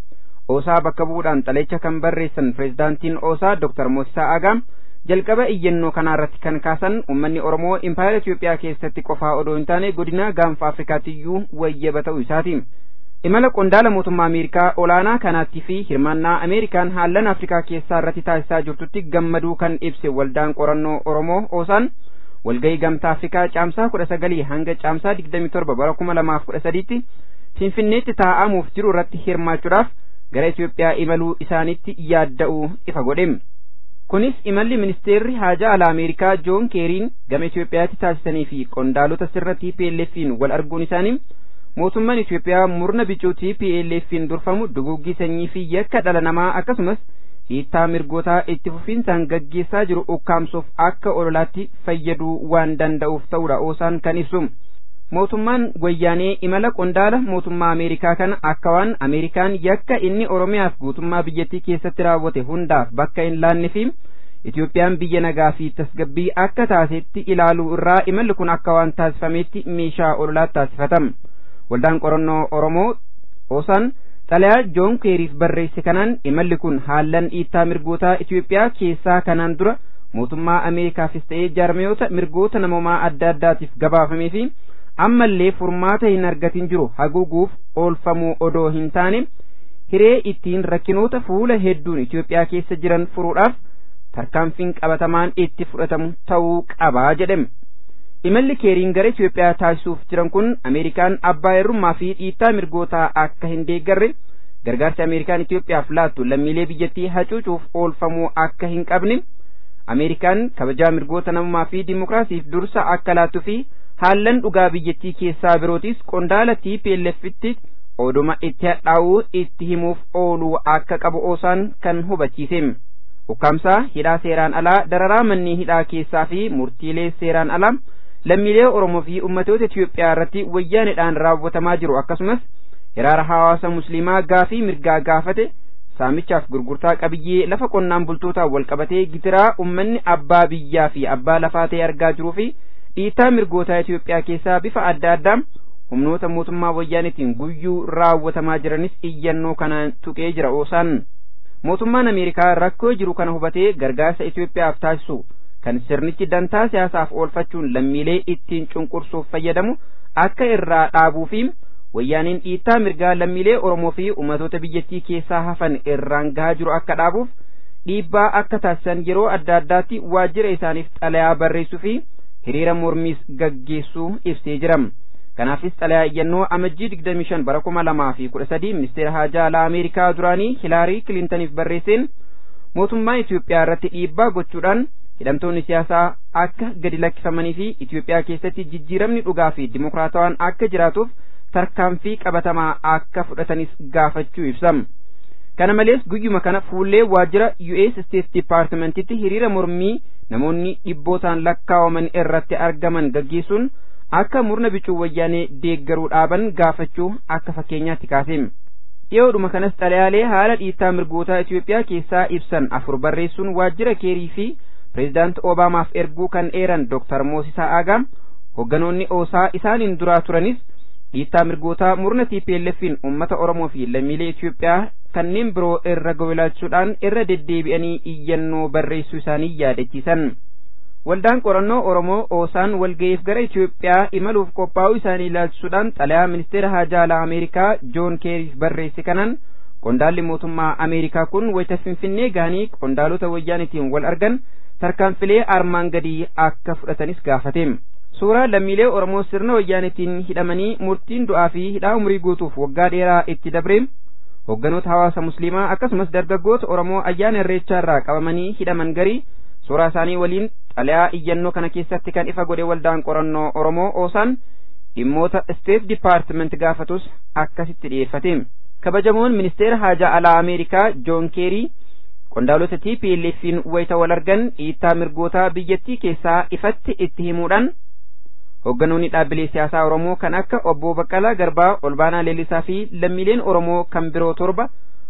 Oosaa bakka bu'uudhaan xalecha kan barreessan pireezidaantiin Oosaa Dr. Moosisaa Agaa jalqaba iyyannoo kanaarratti kan kaasan uummanni Oromoo impaayera Itoophiyaa keessatti qofaa odoo hin taane godina gaanfa Afrikaatiyyuu wayyaba ta'uu isaati. Imala qondaala mootummaa Ameerikaa olaanaa kanaattii fi hirmaannaa Ameerikaan haallan Afrikaa keessaa irratti taasisaa jirtutti gammaduu kan ibse waldaan qorannoo Oromoo Oosaan walgahii gamtaa Afrikaa caamsaa kudha sagalii hanga caamsaa digdamii torba bara kuma lamaaf kudha sadiitti Finfinneetti taa'amuuf jiru irratti hirmaachuudhaaf gara Itoophiyaa imaluu isaanitti yaadda'uu ifa godhe. Kunis imalli ministeerri haajaa alaa Ameerikaa Joon Keeriin gama Itoophiyaatti taasisanii fi qondaalota sirna TPLF'n wal arguun isaanii mootummaan Itoophiyaa murna bicuu TPLF'n durfamu duguggii sanyii fi yakka dhala namaa akkasumas hiittaa mirgootaa itti fufiinsaan gaggeessaa jiru ukkaamsuuf akka ololaatti fayyaduu waan danda'uuf ta'uudha oosaan kan ibsu. Mootummaan wayyaanee imala qondaala mootummaa Ameerikaa kana akka waan Ameerikaan yakka inni Oromiyaaf guutummaa biyyattii keessatti raawwate hundaaf bakka hin laanne fi Itoophiyaan biyya nagaa fi tasgabbii akka taasetti ilaaluu irraa imalli kun akka waan taasifameetti meeshaa ololaatti taasifatama. Waldaan qorannoo Oromoo Oosaan xalayaa Joon Keeriif barreesse kanaan imalli kun haallan dhiittaa mirgootaa Itoophiyaa keessaa kanaan dura mootummaa Ameerikaafis ta'ee jaarmiyoota mirgoota namoomaa adda addaatiif gabaafamee fi ammallee furmaata hin argatin jiru haguuguuf oolfamuu odoo hin taane hiree ittiin rakkinoota fuula hedduun Itoophiyaa keessa jiran furuudhaaf tarkaanfiin qabatamaan itti fudhatamu ta'uu qabaa jedhame. Imalli keeriin gara Itoophiyaa taasisuuf jiran kun Ameerikaan abbaa irrummaa fi dhiittaa mirgootaa akka hin deeggarre gargaarsi Ameerikaan Itoophiyaaf laattu lammiilee biyyattii hacuucuuf oolfamuu akka hin qabne Ameerikaan kabajaa mirgoota namummaa fi dimokiraasiif dursa akka laattuu fi haallan dhugaa biyyattii keessaa birootis qondaala TPLFitti oduma itti hadhaa'uu itti himuuf ooluu akka qabu oosaan kan hubachiise. Ukkaamsaa hidhaa seeraan alaa dararaa manneen hidhaa keessaa fi murtiilee seeraan alaa lammiilee Oromoo fi ummatoota Itoophiyaa irratti wayyaanedhaan raawwatamaa jiru akkasumas hiraara hawaasa musliimaa gaafii mirgaa gaafate saamichaaf gurgurtaa qabiyyee lafa qonnaan bultootaa wal qabatee gitiraa ummanni abbaa biyyaa fi abbaa lafaa ta'e argaa jiruu fi dhiittaa mirgootaa Itoophiyaa keessaa bifa adda addaa humnoota mootummaa wayyaanitiin guyyuu raawwatamaa jiranis iyyannoo kanaan tuqee jira oosaan. Mootummaan Ameerikaa rakkoo jiru kana hubatee gargaarsa Itoophiyaaf taasisu kan sirnichi dantaa siyaasaaf oolfachuun lammiilee ittiin cunqursuuf fayyadamu akka irraa dhaabuu fi wayyaaniin dhiittaa mirgaa lammiilee Oromoo fi ummatoota biyyattii keessaa hafan irraan gahaa jiru akka dhaabuuf dhiibbaa akka taasisan yeroo adda addaatti waajjira isaaniif xalayaa barreessuu fi hiriira mormiis gaggeessuu ibsee jira. Kanaafis xalayaa iyyannoo amajjii 25 bara 2013 ministeera haajaa alaa Ameerikaa duraanii Hilaarii Kilintaniif barreesseen mootummaa Itoophiyaa irratti dhiibbaa gochuudhaan hidhamtoonni siyaasaa akka gadi lakkifamanii fi Itoophiyaa keessatti jijjiiramni dhugaa fi dimokiraatawaan akka jiraatuuf tarkaanfii qabatamaa akka fudhatanis gaafachuu ibsam. Kana malees guyyuma kana fuullee waajjira US State Departmentitti hiriira mormii namoonni dhibbootaan lakkaawaman irratti argaman gaggeessuun akka murna bicuu wayyaanee deeggaruu dhaaban gaafachuu akka fakkeenyaatti kaase. Dhiyoodhuma kanas xalayaalee haala dhiittaa mirgootaa Itoophiyaa keessaa ibsan afur barreessuun waajjira keerii fi pireezidaanti Obaamaaf erguu kan eeran Dr. Moosisaa Aagaa hogganoonni oosaa isaaniin duraa turanis dhiittaa mirgootaa murna TPLF'n uummata Oromoo fi lammiilee Itoophiyaa kanneen biroo irra gowilaalchuudhaan irra deddeebi'anii iyyannoo barreessuu isaanii yaadachiisan. Waldaan qorannoo Oromoo oosaan walga'iif gara Itoophiyaa imaluuf qophaa'uu isaanii ilaalchisuudhaan xalayaa ministeera haajaa alaa Ameerikaa Joon Keeriif barreesse kanaan qondaalli mootummaa Ameerikaa kun wayita Finfinnee gahanii qondaalota wayyaanitiin wal argan tarkaanfilee armaan gadii akka fudhatanis gaafate. Suuraa lammiilee Oromoo sirna wayyaanitiin hidhamanii murtiin du'aa fi hidhaa umurii guutuuf waggaa dheeraa itti dabre hogganoota hawaasa musliimaa akkasumas dargaggoota Oromoo ayyaana irreechaa irraa qabamanii hidhaman garii suuraa isaanii waliin xalayaa iyyannoo kana keessatti kan ifa godhe waldaan qorannoo Oromoo oosaan dhimmoota State Department gaafatus akkasitti dhiyeeffate. Kabajamoon ministeera haajaa alaa Ameerikaa Joon Keerii qondaalota TPLF'n wayita wal argan dhiittaa mirgootaa biyyattii keessaa ifatti itti himuudhaan hogganoonni dhaabbilee siyaasaa Oromoo kan akka obbo Baqqalaa Garbaa, Olbaanaa Leellisaa fi lammiileen Oromoo kan biroo torba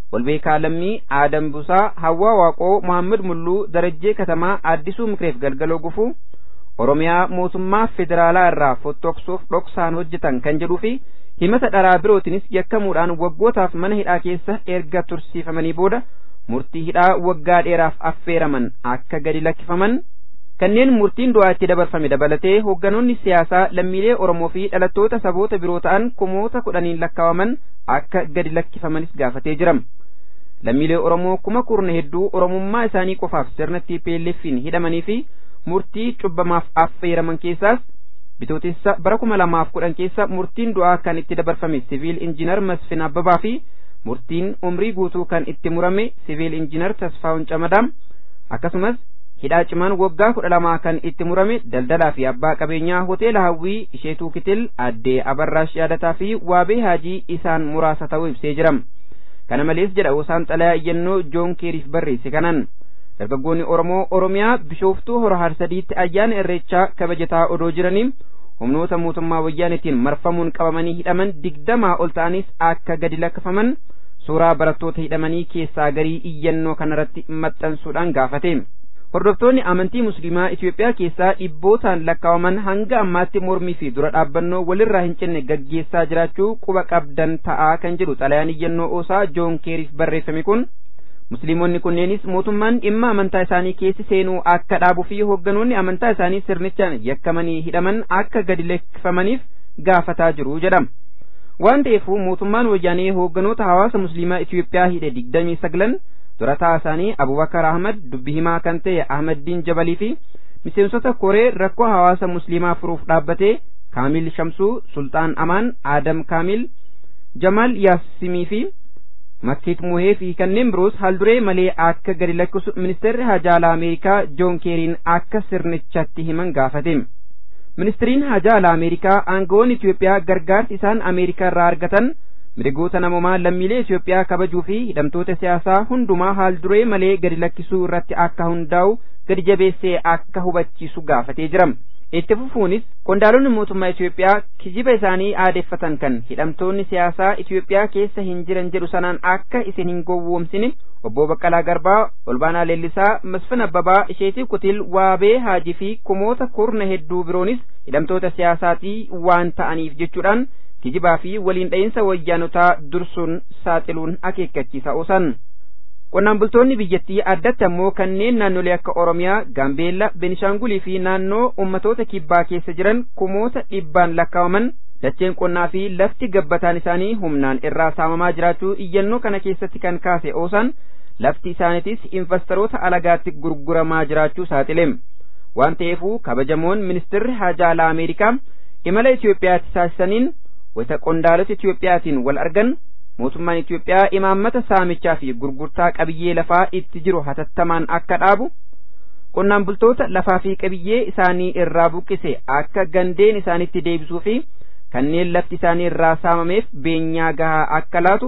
Olbeekaa Lammii, Aadam Busaa, Hawwaa Waaqoo, Muhammad Mulluu, Darajjee Katamaa, Addisuu Mikreef Galgaloo Gufuu, Oromiyaa mootummaa federaalaa irraa fottoksuuf dhoksaan hojjetan kan jedhuu fi himata dharaa birootinis yakkamuudhaan waggootaaf mana hidhaa keessa erga tursiifamanii booda murtii hidhaa waggaa dheeraaf affeeraman akka gadi lakkifaman kanneen murtiin du'aa itti dabarfame dabalatee hoogganoonni siyaasaa lammiilee Oromoo fi dhalattoota saboota biroo ta'an kumoota kudhaniin lakkaawaman akka gadi lakkifamanis gaafatee jira. Lammiilee Oromoo kuma kurna hedduu Oromummaa isaanii qofaaf sirna TPLF'n hidhamanii fi murtii cubbamaaf affeeraman keessaas bitootessa bara kuma lamaaf kudhan keessa murtiin du'aa kan itti dabarfame siviil injiinar Masfin Abbabaa fi murtiin umrii guutuu kan itti murame siviil injiinar Tasfaa'un Camadaam akkasumas hidhaa cimaan waggaa kudha lamaa kan itti murame daldalaa fi abbaa qabeenyaa hoteela hawwii isheetuu kitil addee abarraash yaadataa fi waabee haajii isaan muraasa ta'uu ibsee jira kana malees jedha osaan xalayaa iyyannoo joon keeriif barreesse kanan dargaggoonni oromoo oromiyaa bishooftuu hora harsadiitti ayyaana irreechaa kabajataa odoo jiranii humnoota mootummaa wayyaanetiin marfamuun qabamanii hidhaman digdamaa ol ta'anis akka gadi lakkifaman suuraa barattoota hidhamanii keessaa garii iyyannoo kanarratti maxxansuudhaan gaafate hordoftoonni amantii musliimaa Itoophiyaa keessaa dhibbootaan lakkaawaman hanga ammaatti mormii fi dura dhaabbannoo walirraa hin cinne gaggeessaa jiraachuu quba qabdan ta'aa kan jedhu xalayaan iyyannoo oosaa joon keeriif barreeffame kun musliimonni kunneenis mootummaan dhimma amantaa isaanii keessi seenuu akka dhaabuu fi hoogganoonni amantaa isaanii sirnichaan yakkamanii hidhaman akka gadi lakkifamaniif gaafataa jiru jedhama. waan ta'eefuu mootummaan wayyaanee hoogganoota hawaasa musliimaa Itoophiyaa hidhe digdamii sagalan durataa isaanii Abubakar Ahmad dubbi himaa kan ta'e Ahmaddiin Jabalii fi miseensota koree rakkoo hawaasa musliimaa furuuf dhaabbatee Kaamil Shamsuu, Sultaan Amaan, Adam Kaamil, Jamal Yaasimii fi Makkiit Muhee fi kanneen biroos haalduree malee akka gadi lakkisu ministeerri hajaalaa Ameerikaa Joon Keeriin akka sirnichatti himan gaafate. ministiriin hajaalaa ameerikaa aangawoonni Itoophiyaa gargaarsi isaan ameerikaa irraa argatan mirgoota namoomaa lammiilee Itoophiyaa kabajuu fi hidhamtoota siyaasaa hundumaa haal duree malee gadi lakkisuu irratti akka hundaa'u gadi jabeessee akka hubachiisu gaafatee jira. Itti fufuunis qondaalonni mootummaa Itoophiyaa kijiba isaanii aadeeffatan kan hidhamtoonni siyaasaa Itoophiyaa keessa hin jiran jedhu sanaan akka isin hin gowwoomsine obbo Baqqalaa Garbaa, Olbaanaa Leellisaa, Masfin Abbabaa, Isheetii Kutil, Waabee Haajii fi kumoota kurna hedduu biroonis hidhamtoota siyaasaatii waan ta'aniif jechuudhaan kijibaa fi waliin dha'iinsa wayyaanotaa dursuun saaxiluun akeekkachiisa oosan. Qonnaan bultoonni biyyattii addatti ammoo kanneen naannolee akka Oromiyaa, Gaambeella, Benishaangulii fi naannoo ummatoota kibbaa keessa jiran kumoota dhibbaan lakkaawaman dacheen qonnaa fi lafti gabbataan isaanii humnaan irraa saamamaa jiraachuu iyyannoo kana keessatti kan kaase oosan lafti isaaniitis investoroota alagaatti gurguramaa jiraachuu saaxileem waan ta'eefuu kabajamoon ministirri hajaalaa ameerikaa imala Itoophiyaatti taasisaniin wayita qondaalota Itoophiyaatiin wal argan mootummaan Itoophiyaa imaammata saamichaa fi gurgurtaa qabiyyee lafaa itti jiru hatattamaan akka dhaabu qonnaan bultoota lafaa fi qabiyyee isaanii irraa buqqise akka gandeen isaanitti deebisuu fi kanneen lafti isaanii irraa saamameef beenyaa gahaa akka laatu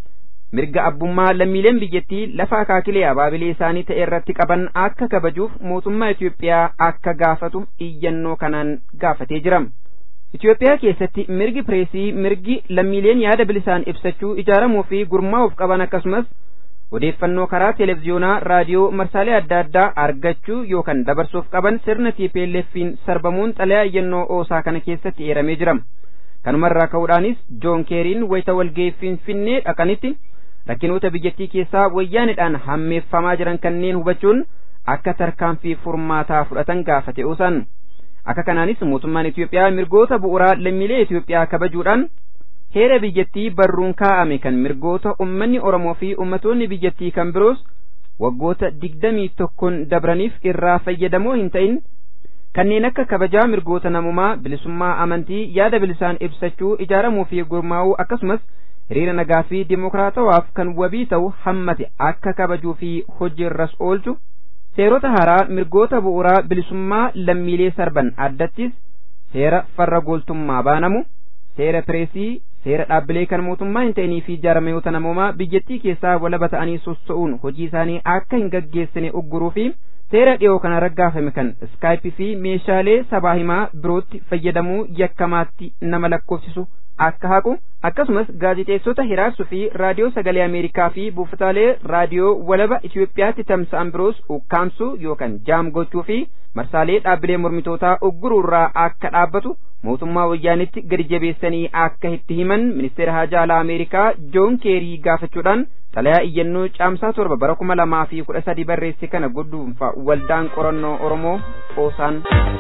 mirga abbummaa lammiileen biyyattii lafa akaakilee abaabilee isaanii ta'e irratti qaban akka kabajuuf mootummaa Itoophiyaa akka gaafatu iyyannoo kanaan gaafatee jira. Itoophiyaa keessatti mirgi pireesii mirgi lammiileen yaada bilisaan ibsachuu ijaaramuu fi gurmaa'uuf qaban akkasumas odeeffannoo karaa televiziyoonaa raadiyoo marsaalee adda addaa argachuu yookaan dabarsuuf qaban sirna TPLF'n sarbamuun xalayaa iyyannoo oosaa kana keessatti eeramee jira. kanumarraa ka'uudhaanis joon keeriin wayita walga'ii finfinnee dhaqanitti rakkinoota biyyattii keessaa wayyaanidhaan hammeeffamaa jiran kanneen hubachuun akka tarkaanfii furmaataa fudhatan gaafate oosan akka kanaanis mootummaan Itoophiyaa mirgoota bu'uuraa lammiilee Itoophiyaa kabajuudhaan heera biyyattii barruun kaa'ame kan mirgoota ummanni Oromoo fi ummatoonni biyyattii kan biroos waggoota digdamii tokkoon dabraniif irraa fayyadamoo hin ta'in kanneen akka kabajaa mirgoota namumaa bilisummaa amantii yaada bilisaan ibsachuu ijaaramuu fi gurmaa'uu akkasumas hiriira nagaa fi dimokiraatawaaf kan wabii ta'u hammate akka kabajuu fi hojiirras oolchu seerota haaraa mirgoota bu'uuraa bilisummaa lammiilee sarban addattis seera farra gooltummaa baanamu seera pireesii seera dhaabbilee kan mootummaa hin ta'inii fi jaarmayoota namoomaa biyyattii keessaa walaba ta'anii sossa'uun hojii isaanii akka hin gaggeessine ugguruu fi seera dhiyoo kana raggaafame kan iskaayipii fi meeshaalee sabaa himaa birootti fayyadamuu yakkamaatti nama lakkoofsisu akka haqu akkasumas gaazixeessota hiraarsuu fi raadiyoo sagalee ameerikaa fi buufataalee raadiyoo walaba itiyoophiyaatti tamsa'an biroos ukkaamsuu yookaan jaam gochuu fi marsaalee dhaabbilee mormitootaa ugguruurraa akka dhaabbatu mootummaa wayyaanitti gadi jabeessanii akka itti himan ministeera haajaa alaa ameerikaa joon keerii gaafachuudhaan xalayaa iyyannoo caamsaa torba bara kuma lamaa fi kudha sadi barreesse kana godduunfa waldaan qorannoo oromoo qoosaan.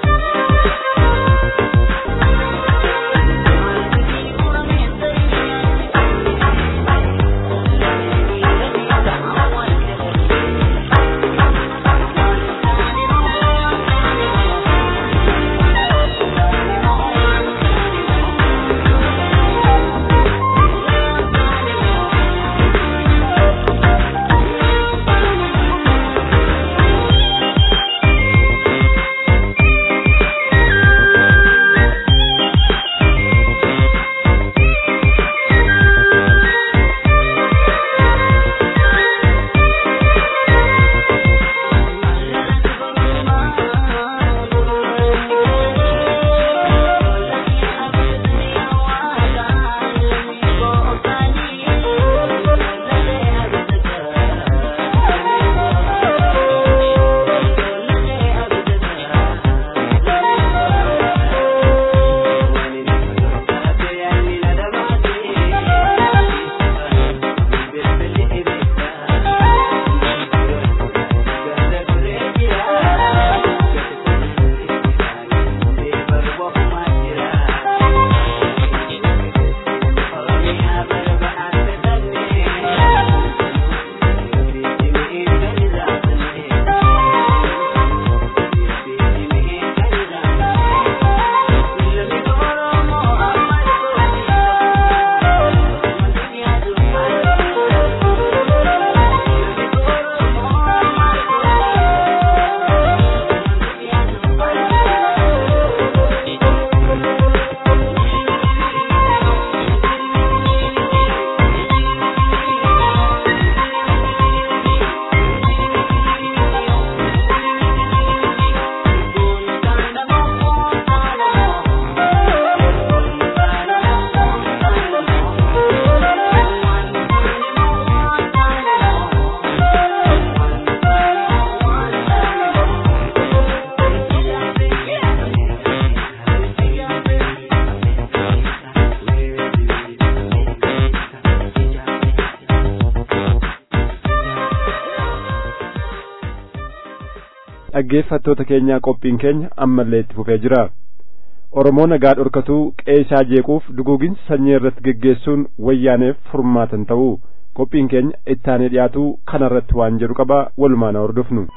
dhaggeeffattoota keenyaa qophiin keenya ammallee itti fufee jira oromoo nagaa dhorkatuu qeesaa jeequuf duguuginsa sanyii irratti geggeessuun wayyaaneef furmaatan ta'uu qophiin keenya ittaanee dhiyaatuu kanarratti waan jedhu qaba walumaan hordofnu.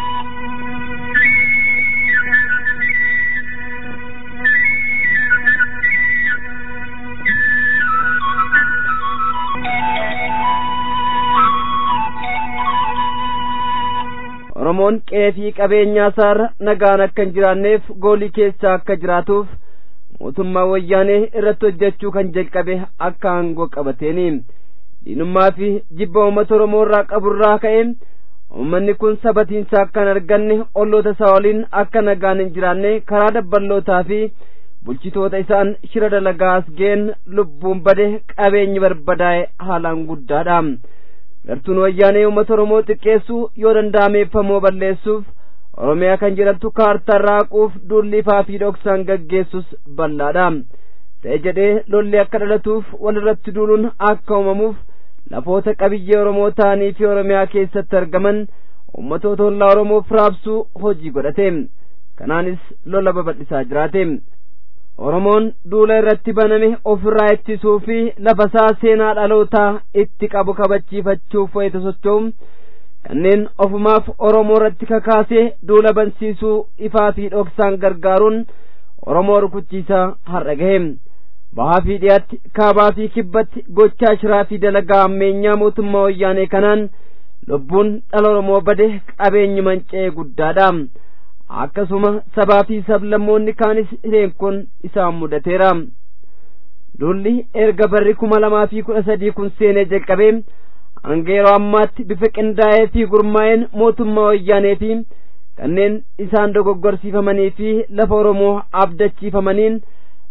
oromoon qeefii qabeenyaa isaarra nagaan akka hin jiraanneef goolii keessa akka jiraatuuf mootummaa wayyaanee irratti hojjechuu kan jalqabe akka aangoo qabateeni diinummaa fi jibba uummata oromoo irraa qaburraa ka'e uummanni kun sabatiinsa akka hin arganne olloota isaa waliin akka nagaan hin jiraanne karaa dabballootaa fi bulchitoota isaan shira dalagaa as ga'een lubbuun bade qabeenyi barbadaa'e haalaan guddaadha gartuun wayyaanee uummata oromoo xiqqeessuu yoo danda'ameeffamoo balleessuuf oromiyaa kan jedhamtu kaartaa raaquuf duulli ifaa fi dhoksaan gaggeessus bal'aadha ta'e jedhee lolli akka dhalatuuf walirratti duuluun akka uumamuuf lafoota qabiyyee oromoo ta'anii fi oromiyaa keessatti argaman uummatoota ollaa oromoof raabsuu hojii godhate kanaanis lola babal'isaa jiraate oromoon duula irratti baname ofirraa ittisuu fi lafasaa seenaa dhalootaa itti qabu kabachiifachuuf wayita socho'u kanneen ofumaaf oromoo irratti kakaasee duula bansiisuu ifaa fi dhoksaan gargaaruun oromoo rukuchiisaa har'a gahe bahaa fi dhiyaatti kaabaa fi kibbatti gochaa shiraa fi dalagaa ammeenyaa mootummaa wayyaanee kanaan lubbuun dhala oromoo bade qabeenyi manca'ee guddaadha akkasuma sabaa fi sablammoonni kaanis hireen kun isaan mudateera duulli erga barri kuma lamaa fi kudha sadii kun seenee jalqabee hanga yeroo ammaatti bifa qindaa'ee fi gurmaa'een mootummaa wayyaanee fi kanneen isaan dogoggorsiifamanii fi lafa oromoo abdachiifamaniin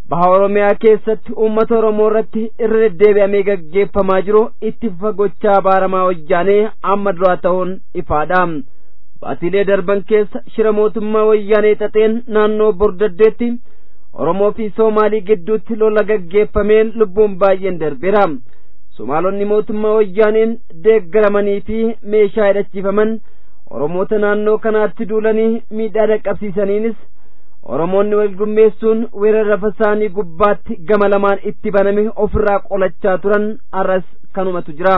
baha oromiyaa keessatti uummata oromoo irratti irra deddeebi'amee gaggeeffamaa jiru itti fagochaa baaramaa wayyaanee amma duraa ta'uun ifaadha baatiilee darban keessa shira mootummaa wayyaanee xaxeen naannoo bordaddeetti oromoo fi soomaalii gidduutti lola gaggeeffameen lubbuun baay'een darbeera somaalonni mootummaa wayyaaneen deeggaramanii fi meeshaa hidhachiifaman oromoota naannoo kanaatti duulanii miidhaa dhaqqabsiisaniinis oromoonni wal gurmeessuun weerara lafa isaanii gubbaatti gama lamaan itti baname ofirraa qolachaa turan arras kanumatu jira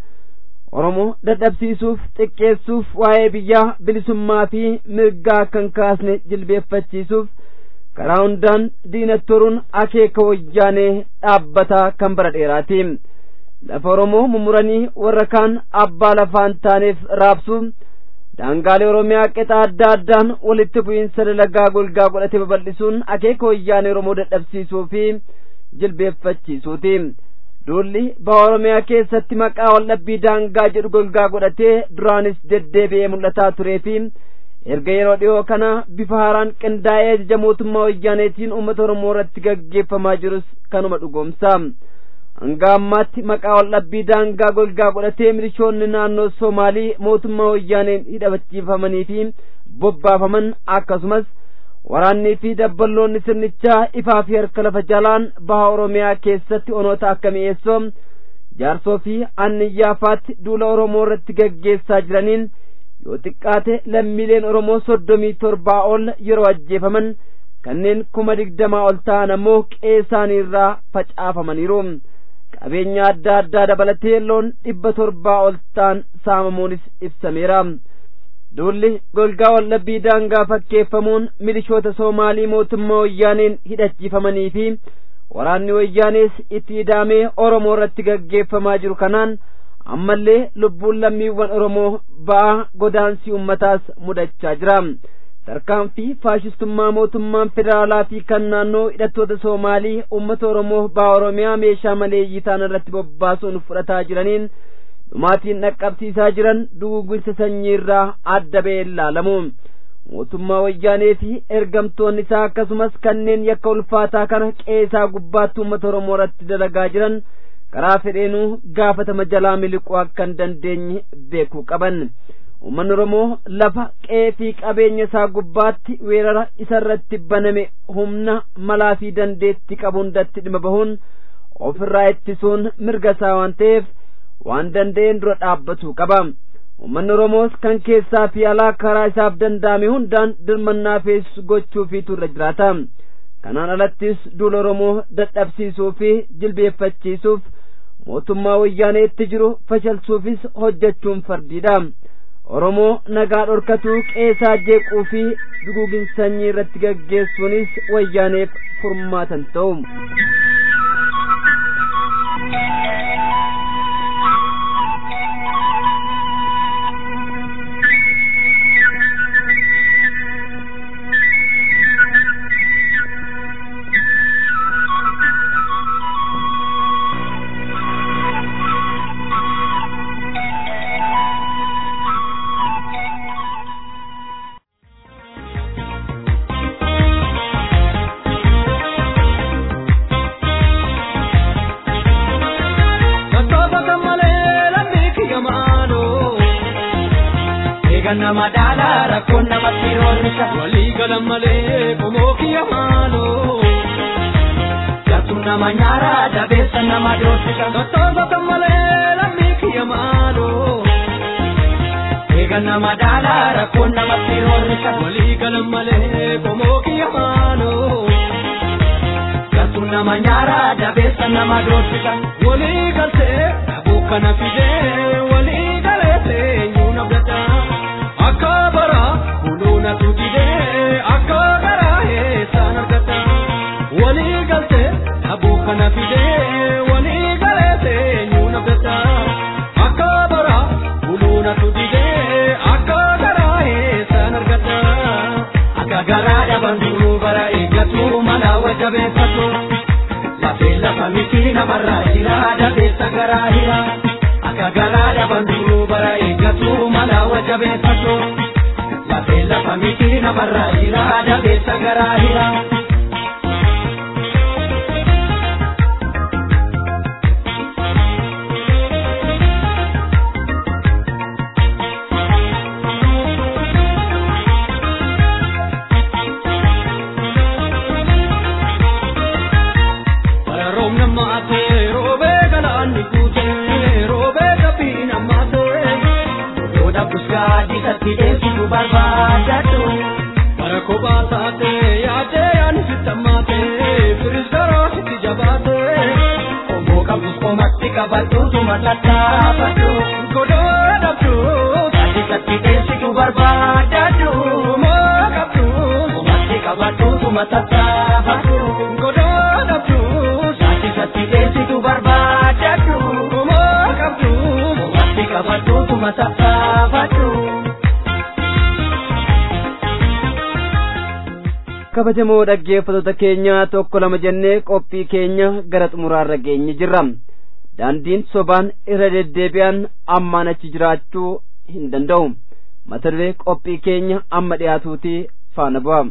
oromoo dadhabsiisuuf xiqqeessuuf waa'ee biyyaa bilisummaa fi mirgaa kan kaasne jilbeeffachiisuuf karaa hundaan diinattoruun akeeka wayyaanee dhaabbataa kan bara dheeraati lafa oromoo mummuranii warra kaan abbaa lafaan taaneef raabsuuf daangaalee oromiyaa qixa adda addaan walitti bu'iinsa dalagaa golgaa godhate babal'isuun akeeka wayyaanee oromoo dadhabsiisuu fi jilbeeffachiisuuti duulli baha oromiyaa keessatti maqaa waldhabbii daangaa jedhu golgaa godhatee duraanis deddeebi'ee mul'ataa turee fi erga yeroo dhiyoo kana bifa haaraan qindaa'ee ajaja mootummaa wayyaaneetiin uummata oromoo irratti gaggeeffamaa jirus kanuma dhugoomsa hanga ammaatti maqaa waldhabbii daangaa golgaa godhatee milishoonni naannoo soomaalii mootummaa wayyaaneen hidhachiifamanii fi bobbaafaman akkasumas waraannii fi dabballoonni sirnichaa ifaa fi harka lafa jalaan baha oromiyaa keessatti onoota akka mi'eessoo jaarsoo fi anniyyaafaatti duula oromoo irratti gaggeessaa jiraniin yoo xiqqaate lammiileen oromoo soddomii torbaa ol yeroo ajjeefaman kanneen kuma digdamaa ol ta'an ammoo qeesaanii irraa facaafamaniiru qabeenya adda addaa dabalatee loon dhibba torbaa ol ta'an saamamuunis ibsameera duulli golgaa waldhabbii daangaa fakkeeffamuun milishoota soomaalii mootummaa wayyaaneen hidhachiifamanii fi waraanni wayyaanees itti hidhaamee oromoo irratti gaggeeffamaa jiru kanaan ammallee lubbuun lammiiwwan oromoo ba'aa godaansii ummataas mudachaa jira tarkaanfii faashistummaa mootummaan federaalaa fi kan naannoo hidhattoota soomaalii ummata oromoo ba'a oromiyaa meeshaa maleeyyii ta'an irratti bobbaasuun fudhataa jiraniin dhumaatiin dhaqqabsiisaa jiran duguugginsa sanyii irraa adda ba'ee ilaalamu mootummaa wayyaanee fi ergamtoonni isaa akkasumas kanneen yakka ulfaataa kana qeesaa gubbaatti uummata oromoo irratti dalagaa jiran karaa fedheenuu gaafatama jalaa miliquu akka hin dandeenye beekuu qaban uummanni oromoo lafa qe'ee fi qabeenya isaa gubbaatti weerara isa irratti baname humna malaa fi dandeetti qabu hundatti dhimma bahuun ofirraa ittisuun mirga isaa waan ta'eef waan danda'een dura dhaabbatu qaba uummanni oromoos kan keessaa fi alaa karaa isaaf danda'ame hundaan dirmannaa feessu gochuufiitu irra jiraata kanaan alattis duula oromoo dadhabsiisuu fi jilbeeffachiisuuf mootummaa wayyaaneetti jiru fashalsuufis hojjechuun fardiidha oromoo nagaa dhorkatuu qeesaa jeequu fi duguugin sanyii irratti gaggeessuunis wayyaaneef furmaatan ta'u nama daala rakkoon namatti roorrisa walii galan malee qomoo kiyya maaloo jattu nama nyaara dabeessa nama doorsisa tottoosotan malee lammii kiyya maaloo eegan nama daala rakkoon namatti roorrisa walii galan malee qomoo kiyya maaloo jattu nama nyaara dabeessa nama doorsisa walii galtee dhabuu kana fidee walii galeessee nyuuna fudhataa akka bara buluuna tugidee akka garaa eessaan argata walii galte dhabuu kana fidee walii galeessee nyuuna fudhata akka bara buluuna tugidee akka garaa eessaan argata akka garaa dhaban duruu bara eeggatu mala wajabeeffatu lafee lafa miti namarraa jira dabeessa garaa hira. akka garaa dhaban duruu bara eeggatu mala wajabeeffatu lafee lafa miti namarraa jira dabeessa garaa hira. gaadi satti deemsitu barbaadadhu. Bara kophaa taatee yaadee yaani sittamaatee firis garoo sitti jabaatee. Obbo qabus komatti qabadhuutuma tattaafadhu. Godoo dhabdu Gaadi satti deemsitu barbaadadhu. moo qabdu Komatti qabadhuutuma tattaafadhu. godoo dhabdu Gaadi satti deemsitu barbaadadhu. moo qabdu Komatti qabadhuutuma tattaafadhu. kabajamoo dhaggeeffattoota keenya tokko lama jennee qophii keenya gara xumuraarra geenye jirra daandiin sobaan irra deddeebi'an ammaan achi jiraachuu hin danda'u mata duree qophii keenya amma dhiyaatuuti faana bu'a.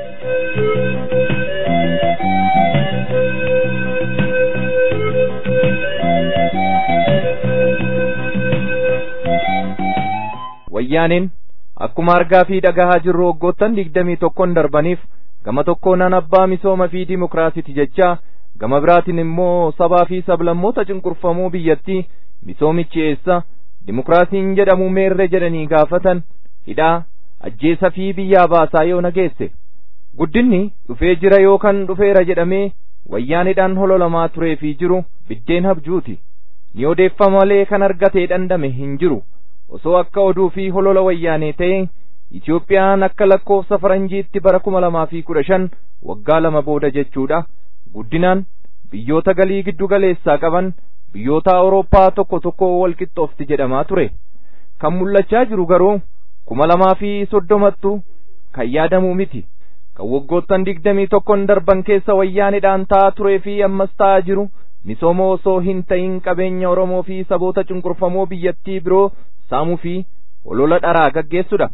wayyaaniin akkuma argaa fi dhagahaa jirru waggoottan digdamii tokkon darbaniif gama tokkoonaan abbaa misooma fi dimokiraasiiti jechaa gama biraatiin immoo sabaa fi sablammoota cunqurfamoo biyyattii misoomichi eessa dimokiraasiin jedhamu meerre jedhanii gaafatan hidhaa ajjeesa fi biyyaa baasaa yoo nageesse guddinni dhufee jira yookaan dhufeera jedhamee wayyaanidhaan hololamaa turee fi jiru biddeen habjuuti ni odeeffama malee kan argatee dhandhame hin jiru osoo akka oduu fi holola wayyaanee ta'e Itiyoophiyaan akka lakkoofsa faranjiitti bara kuma lamaa fi kudha shan waggaa lama booda jechuudha guddinaan biyyoota galii giddu galeessaa qaban biyyoota Awurooppaa tokko tokko wal qixxoofti jedhamaa ture kan mul'achaa jiru garuu kuma lamaa fi soddomattu kan yaadamu miti kan waggoottan digdamii tokkon darban keessa wayyaanidhaan ta'aa turee fi ammas ta'aa jiru misooma osoo hin ta'in qabeenya Oromoo fi saboota cunqurfamoo biyyattii biroo saamuu fi holola dharaa gaggeessudha.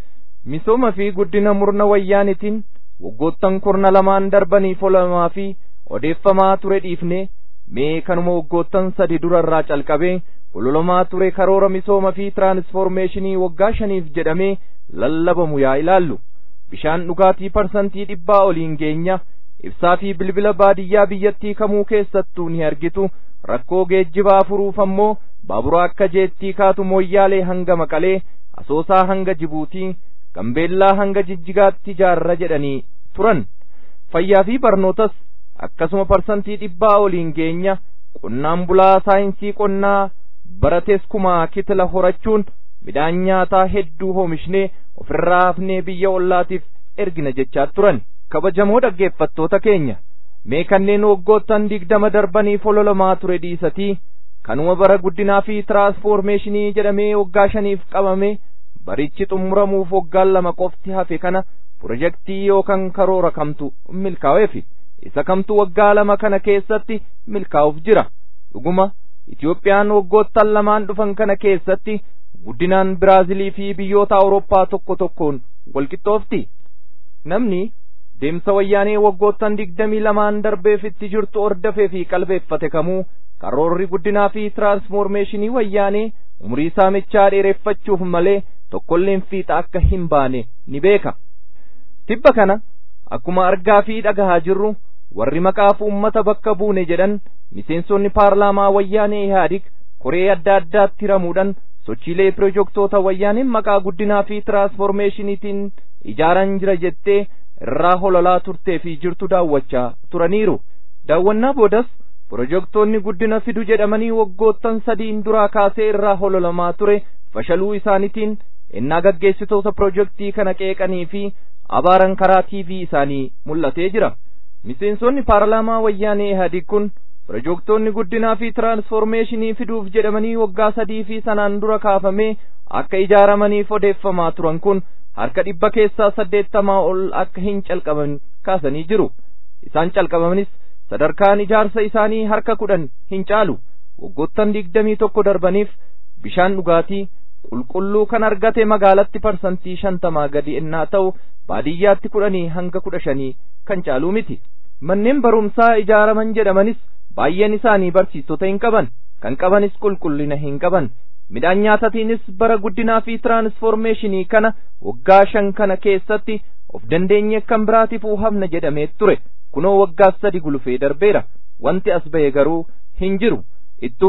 Misooma fi guddina murna wayyaanitiin waggoottan kurna lamaan darbaniif holamaa fi odeeffamaa ture dhiifne mee kanuma waggoottan sadi durarraa calqabee hololamaa ture karoora misooma fi tiraansfoormeeshinii waggaa shaniif jedhamee lallabamu yaa ilaallu. Bishaan dhugaatii parsantii dhibbaa oliin geenya ibsaa fi bilbila baadiyyaa biyyattii kamuu keessattuu ni argitu rakkoo geejjibaa furuuf ammoo baabura akka jeettii kaatu mooyyaalee hanga maqalee asoosaa hanga jibuutii gambeellaa hanga jijjigaatti ijaarra jedhanii turan fayyaa fi barnootas akkasuma parsantii dhibbaa oliin geenya qonnaan bulaa saayinsii qonnaa barates kumaa kitila horachuun midhaan nyaataa hedduu oomishnee ofirraa hafnee biyya ollaatiif ergina jechaa turan kabajamoo dhaggeeffattoota keenya mee kanneen waggoottan digdama darbaniif hololamaa ture dhiisatii kanuma bara guddinaa fi tiraansfoormeeshinii jedhamee waggaa shaniif qabame barichi xumuramuuf waggaan lama qofti hafe kana pirojektii yookaan karoora kamtu milkaa'eefi isa kamtu waggaa lama kana keessatti milkaa'uuf jira dhuguma Itiyoophiyaan waggoottan lamaan dhufan kana keessatti guddinaan Biraazilii fi biyyoota Awurooppaa tokko tokkoon walqixxoofti namni deemsa wayyaanee waggoottan digdamii lamaan darbeef itti jirtu ordafee fi qalbeeffate kamuu karoorri guddinaa fi tiraansfoormeeshinii wayyaanee umurii saamichaa dheereffachuuf malee tokkolleen fiixa akka hin baane ni beeka tibba kana akkuma argaa fi dhagahaa jirru warri maqaaf ummata bakka buune jedhan miseensonni paarlaamaa wayyaanee ihaadig koree adda addaatti hiramuudhaan sochiilee pirojektoota wayyaaneen maqaa guddinaa fi tiraansfoormeeshiniitiin ijaaran jira jettee irraa hololaa turtee fi jirtu daawwachaa turaniiru daawwannaa boodas pirojektoonni guddina fidu jedhamanii waggoottan sadiin duraa kaasee irraa hololamaa ture fashaluu isaaniitiin innaa gaggeessitoota pirojektii kana qeeqanii fi abaaran karaa tiivii isaanii mul'atee jira miseensonni paarlaamaa wayyaanee ihaadig kun pirojektoonni guddinaa fi tiraansfoormeeshinii fiduuf jedhamanii waggaa sadii fi sanaan dura kaafamee akka ijaaramaniif odeeffamaa turan kun harka dhibba keessaa saddeettamaa ol akka hin calqaban kaasanii jiru isaan calqabamanis sadarkaan ijaarsa isaanii harka kudhan hin caalu waggoottan digdamii tokko darbaniif bishaan dhugaatii qulqulluu kan argate magaalatti parsantii shantamaa gadi ennaa ta'u baadiyyaatti kudhanii hanga kudha shanii kan caaluu miti manneen barumsaa ijaaraman jedhamanis baay'een isaanii barsiistota hin qaban kan qabanis qulqullina hin qaban midhaan nyaatatiinis bara guddinaa fi tiraansfoormeeshinii kana waggaa shan kana keessatti of dandeenye kan biraatiifuu hafna jedhamee ture kunoo waggaa sadi gulufee darbeera wanti as ba'e garuu hin jiru ittuu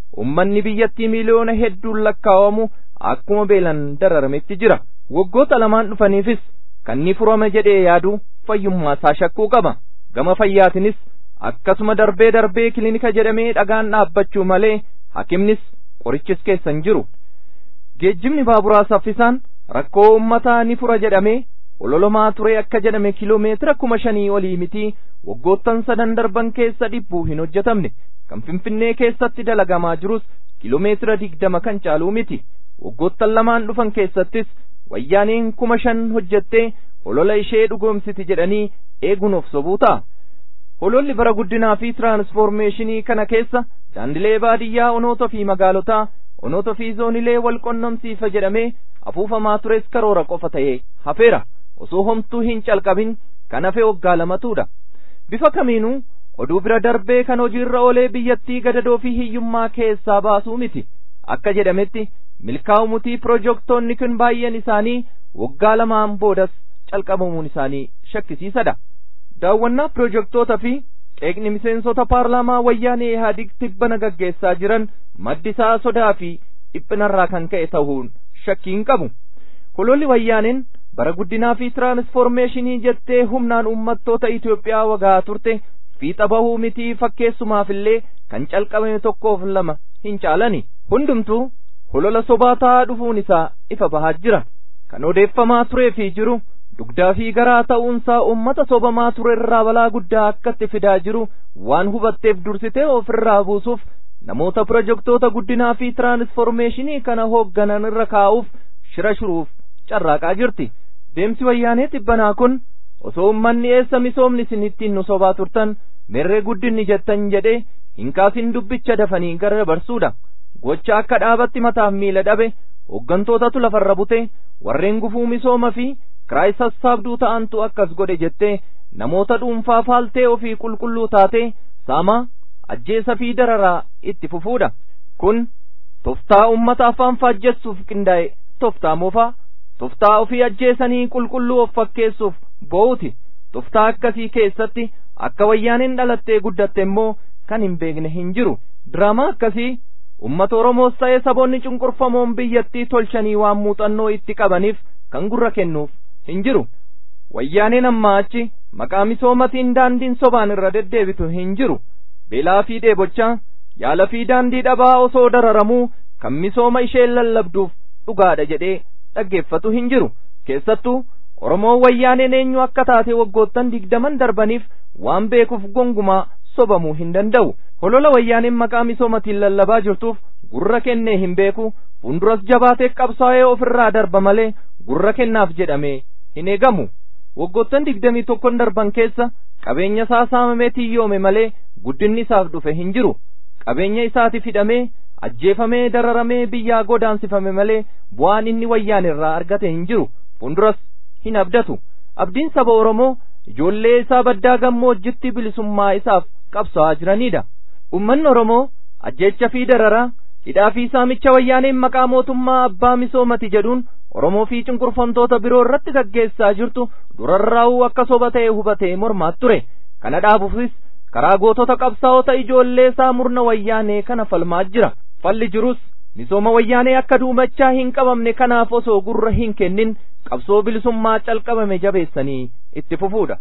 ummanni biyyattii miiliyoona hedduun lakkaawamu akkuma beelan dararametti jira waggoota lamaan dhufaniifis kan ni furama jedhee yaadu fayyummaa isaa shakkuu qaba gama fayyaatinis akkasuma darbee darbee kilinika jedhamee dhagaan dhaabbachuu malee hakimnis qorichis keessa hin jiru geejjibni baaburaa saffisaan rakkoo ummataa ni fura jedhamee ololomaa ture akka jedhame kiloomeetira kuma shanii olii miti waggoottan sadan darban keessa dhibbuu hin hojjetamne kan finfinnee keessatti dalagamaa jirus kiloomeetira digdama kan caaluu miti waggoottan lamaan dhufan keessattis wayyaaneen kuma shan hojjettee holola ishee dhugoomsiti jedhanii eeguun of sobuu ta'a hololli bara guddinaa fi tiraansfoormeeshinii kana keessa daandilee baadiyyaa onoota fi magaalotaa onoota fi zoonilee wal qunnamsiisa jedhamee afuufamaa tures karoora qofa ta'ee hafeera osoo homtuu hin calqabin kan hafe waggaa lamatuudha bifa kamiinuu oduu bira darbee kan hojiirra oolee biyyattii gadadoo fi hiyyummaa keessaa baasuu miti akka jedhametti milkaa'u mutii pirojektoonni kun baay'een isaanii waggaa lamaan boodas calqabamuun isaanii shakkisiisadha daawwannaa pirojektoota fi qeeqni miseensota paarlaamaa wayyaanee ihaadig tibbana gaggeessaa jiran maddisaa sodaa fi dhiphinarraa kan ka'e ta'uun shakkiin qabu hololli wayyaaneen bara guddinaa fi tiraansfoormeeshinii jettee humnaan uummattoota Itoophiyaa wagaa turte fiixa bahuu mitii fakkeessumaafillee kan calqabame tokkoof lama hin caalani hundumtuu holola sobaa ta'aa dhufuun isaa ifa bahaa jira kan odeeffamaa turee fi jiru dugdaa fi garaa ta'uunsaa uummata sobamaa ture irraa balaa guddaa akkatti fidaa jiru waan hubatteef dursitee ofirraa buusuuf namoota pirojektoota guddinaa fi tiraansfoormeeshinii kana hoogganan irra kaa'uuf shira shuruuf carraaqaa jirti deemsi wayyaanee tibbanaa kun osoo ummanni eessa misoomni isin ittiin nu sobaa turtan merree guddinni jettan jedhee hin kaasin dubbicha dafanii gara dabarsuudha gocha akka dhaabatti mataaf miila dhabe hooggantootatu lafarra bute warreen gufuu misooma fi kiraay sassaabduu ta'antu akkas godhe jettee namoota dhuunfaa faaltee ofii qulqulluu taatee saamaa ajjeesa fi dararaa itti fufuudha kun toftaa ummata afaan faajjessuuf qindaa'e toftaa moofaa toftaa ofii ajjeesanii qulqulluu of fakkeessuuf bo'uuti toftaa akkasii keessatti akka wayyaaneen dhalattee guddatte immoo kan hin beekne hin jiru diraamaa akkasii ummata oromoos ta'ee saboonni cunqurfamoon biyyattii tolchanii waan muuxannoo itti qabaniif kan gurra kennuuf hin jiru wayyaaneen ammaa achi maqaa misoomatiin daandiin sobaan irra deddeebitu hin jiru beelaa fi dheebochaa yaala fi daandii dhabaa osoo dararamuu kan misooma isheen lallabduuf dhugaadha jedhee dhaggeeffatu hin jiru keessattuu oromoon wayyaaneen eenyu akka taate waggoottan digdaman darbaniif waan beekuuf gongumaa sobamuu hin danda'u holola wayyaaneen maqaa misoomatiin lallabaa jirtuuf gurra kennee hin beeku fuulduras jabaatee qabsaa'ee ofirraa darba malee gurra kennaaf jedhamee hin eegamu waggoottan digdamii tokkon darban keessa qabeenya isaa saamamee tiyyoome malee guddinni isaaf dhufe hin jiru qabeenya isaatiif hidhamee ajjeefamee dararamee biyyaa godaansifame malee bu'aan inni wayyaan irraa argate hin jiru fuulduras hin abdatu abdiin saba oromoo ijoollee isaa baddaa gammoojjitti bilisummaa isaaf qabsaa'aa jiranidha ummanni oromoo ajjeecha fi dararaa hidhaa fi saamicha wayyaaneen maqaa mootummaa abbaa misoomati jedhuun oromoo fi cunqurfamtoota biroo irratti gaggeessaa jirtu durarraa'uu akka soba ta'e hubatee mormaa ture kana dhaabuufis karaa gootota qabsaa'ota ijoollee isaa murna wayyaanee kana falmaa jira falli jirus misooma wayyaanee akka duumachaa hin qabamne kanaaf osoo gurra hin kennin qabsoo bilisummaa calqabame jabeessanii itti fufuudha.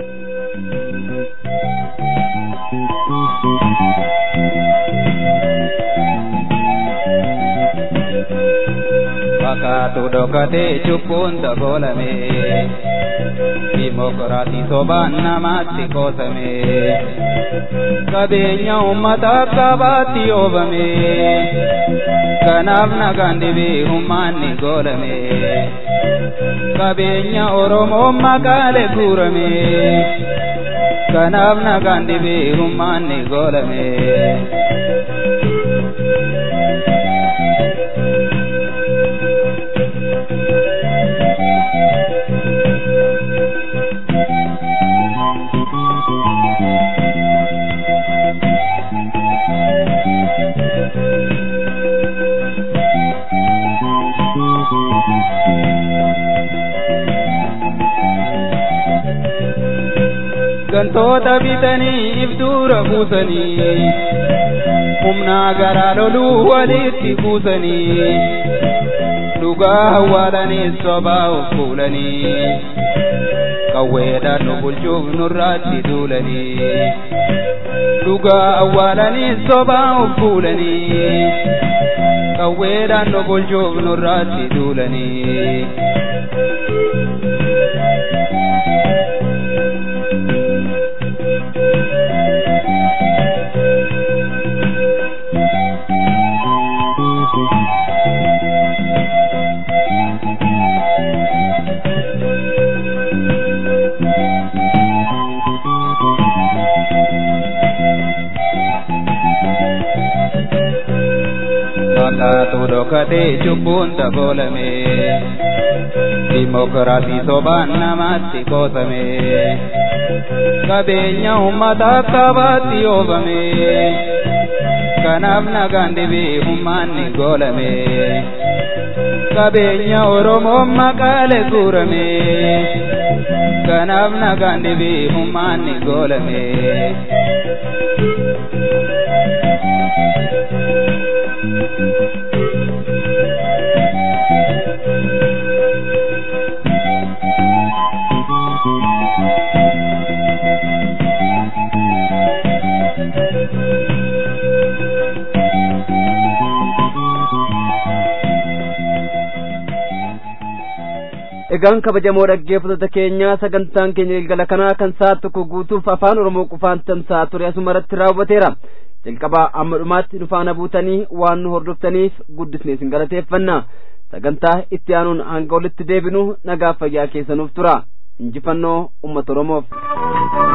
Fakkaatu dhokatee cubbuun dabolame dimokiraatii sobaan namaatti qoosame qabeenya uummata qabaatti oofame kanaaf nagaan dhibee humnaan ni goolame qabeenya oromoo maqaalee guurame kanaaf nagaan dhibee humnaan ni goolame. gantoota bitanii ibduura buusanii humnaa garaa loluu walitti kuusanii dhugaa awwaalanii sobaa of fuulanii qawweedhaan nu bulchuuf nurraatti duulanii dhugaa awwaalanii sobaa of fuulanii qawweedhaan nu bulchuuf nurraatti duulanii. Fakkaatu dhokatee cubbuun dabolame Dimokiraasii sobaan namatti qoosame Qabeenya uummata qabaatti oofame Kanaaf nagaan dhibee humnaanni goolame Qabeenya Oromoo maqaalee guurame Kanaaf nagaan dhibee humnaanni goolame egaan kabajamoo dhaggeeffattoota keenya sagantaan keenya galgala kanaa kan sa'a tokko guutuuf afaan oromoo qofaan tamsa'aa ture asuma irratti raawwateera jalqabaa amma dhumaatti nu faana buutanii waan nu hordoftaniif guddisnee isin galateeffanna sagantaa itti aanuun hanga olitti deebinu nagaaf fayyaa keessanuuf tura injifannoo ummata oromoof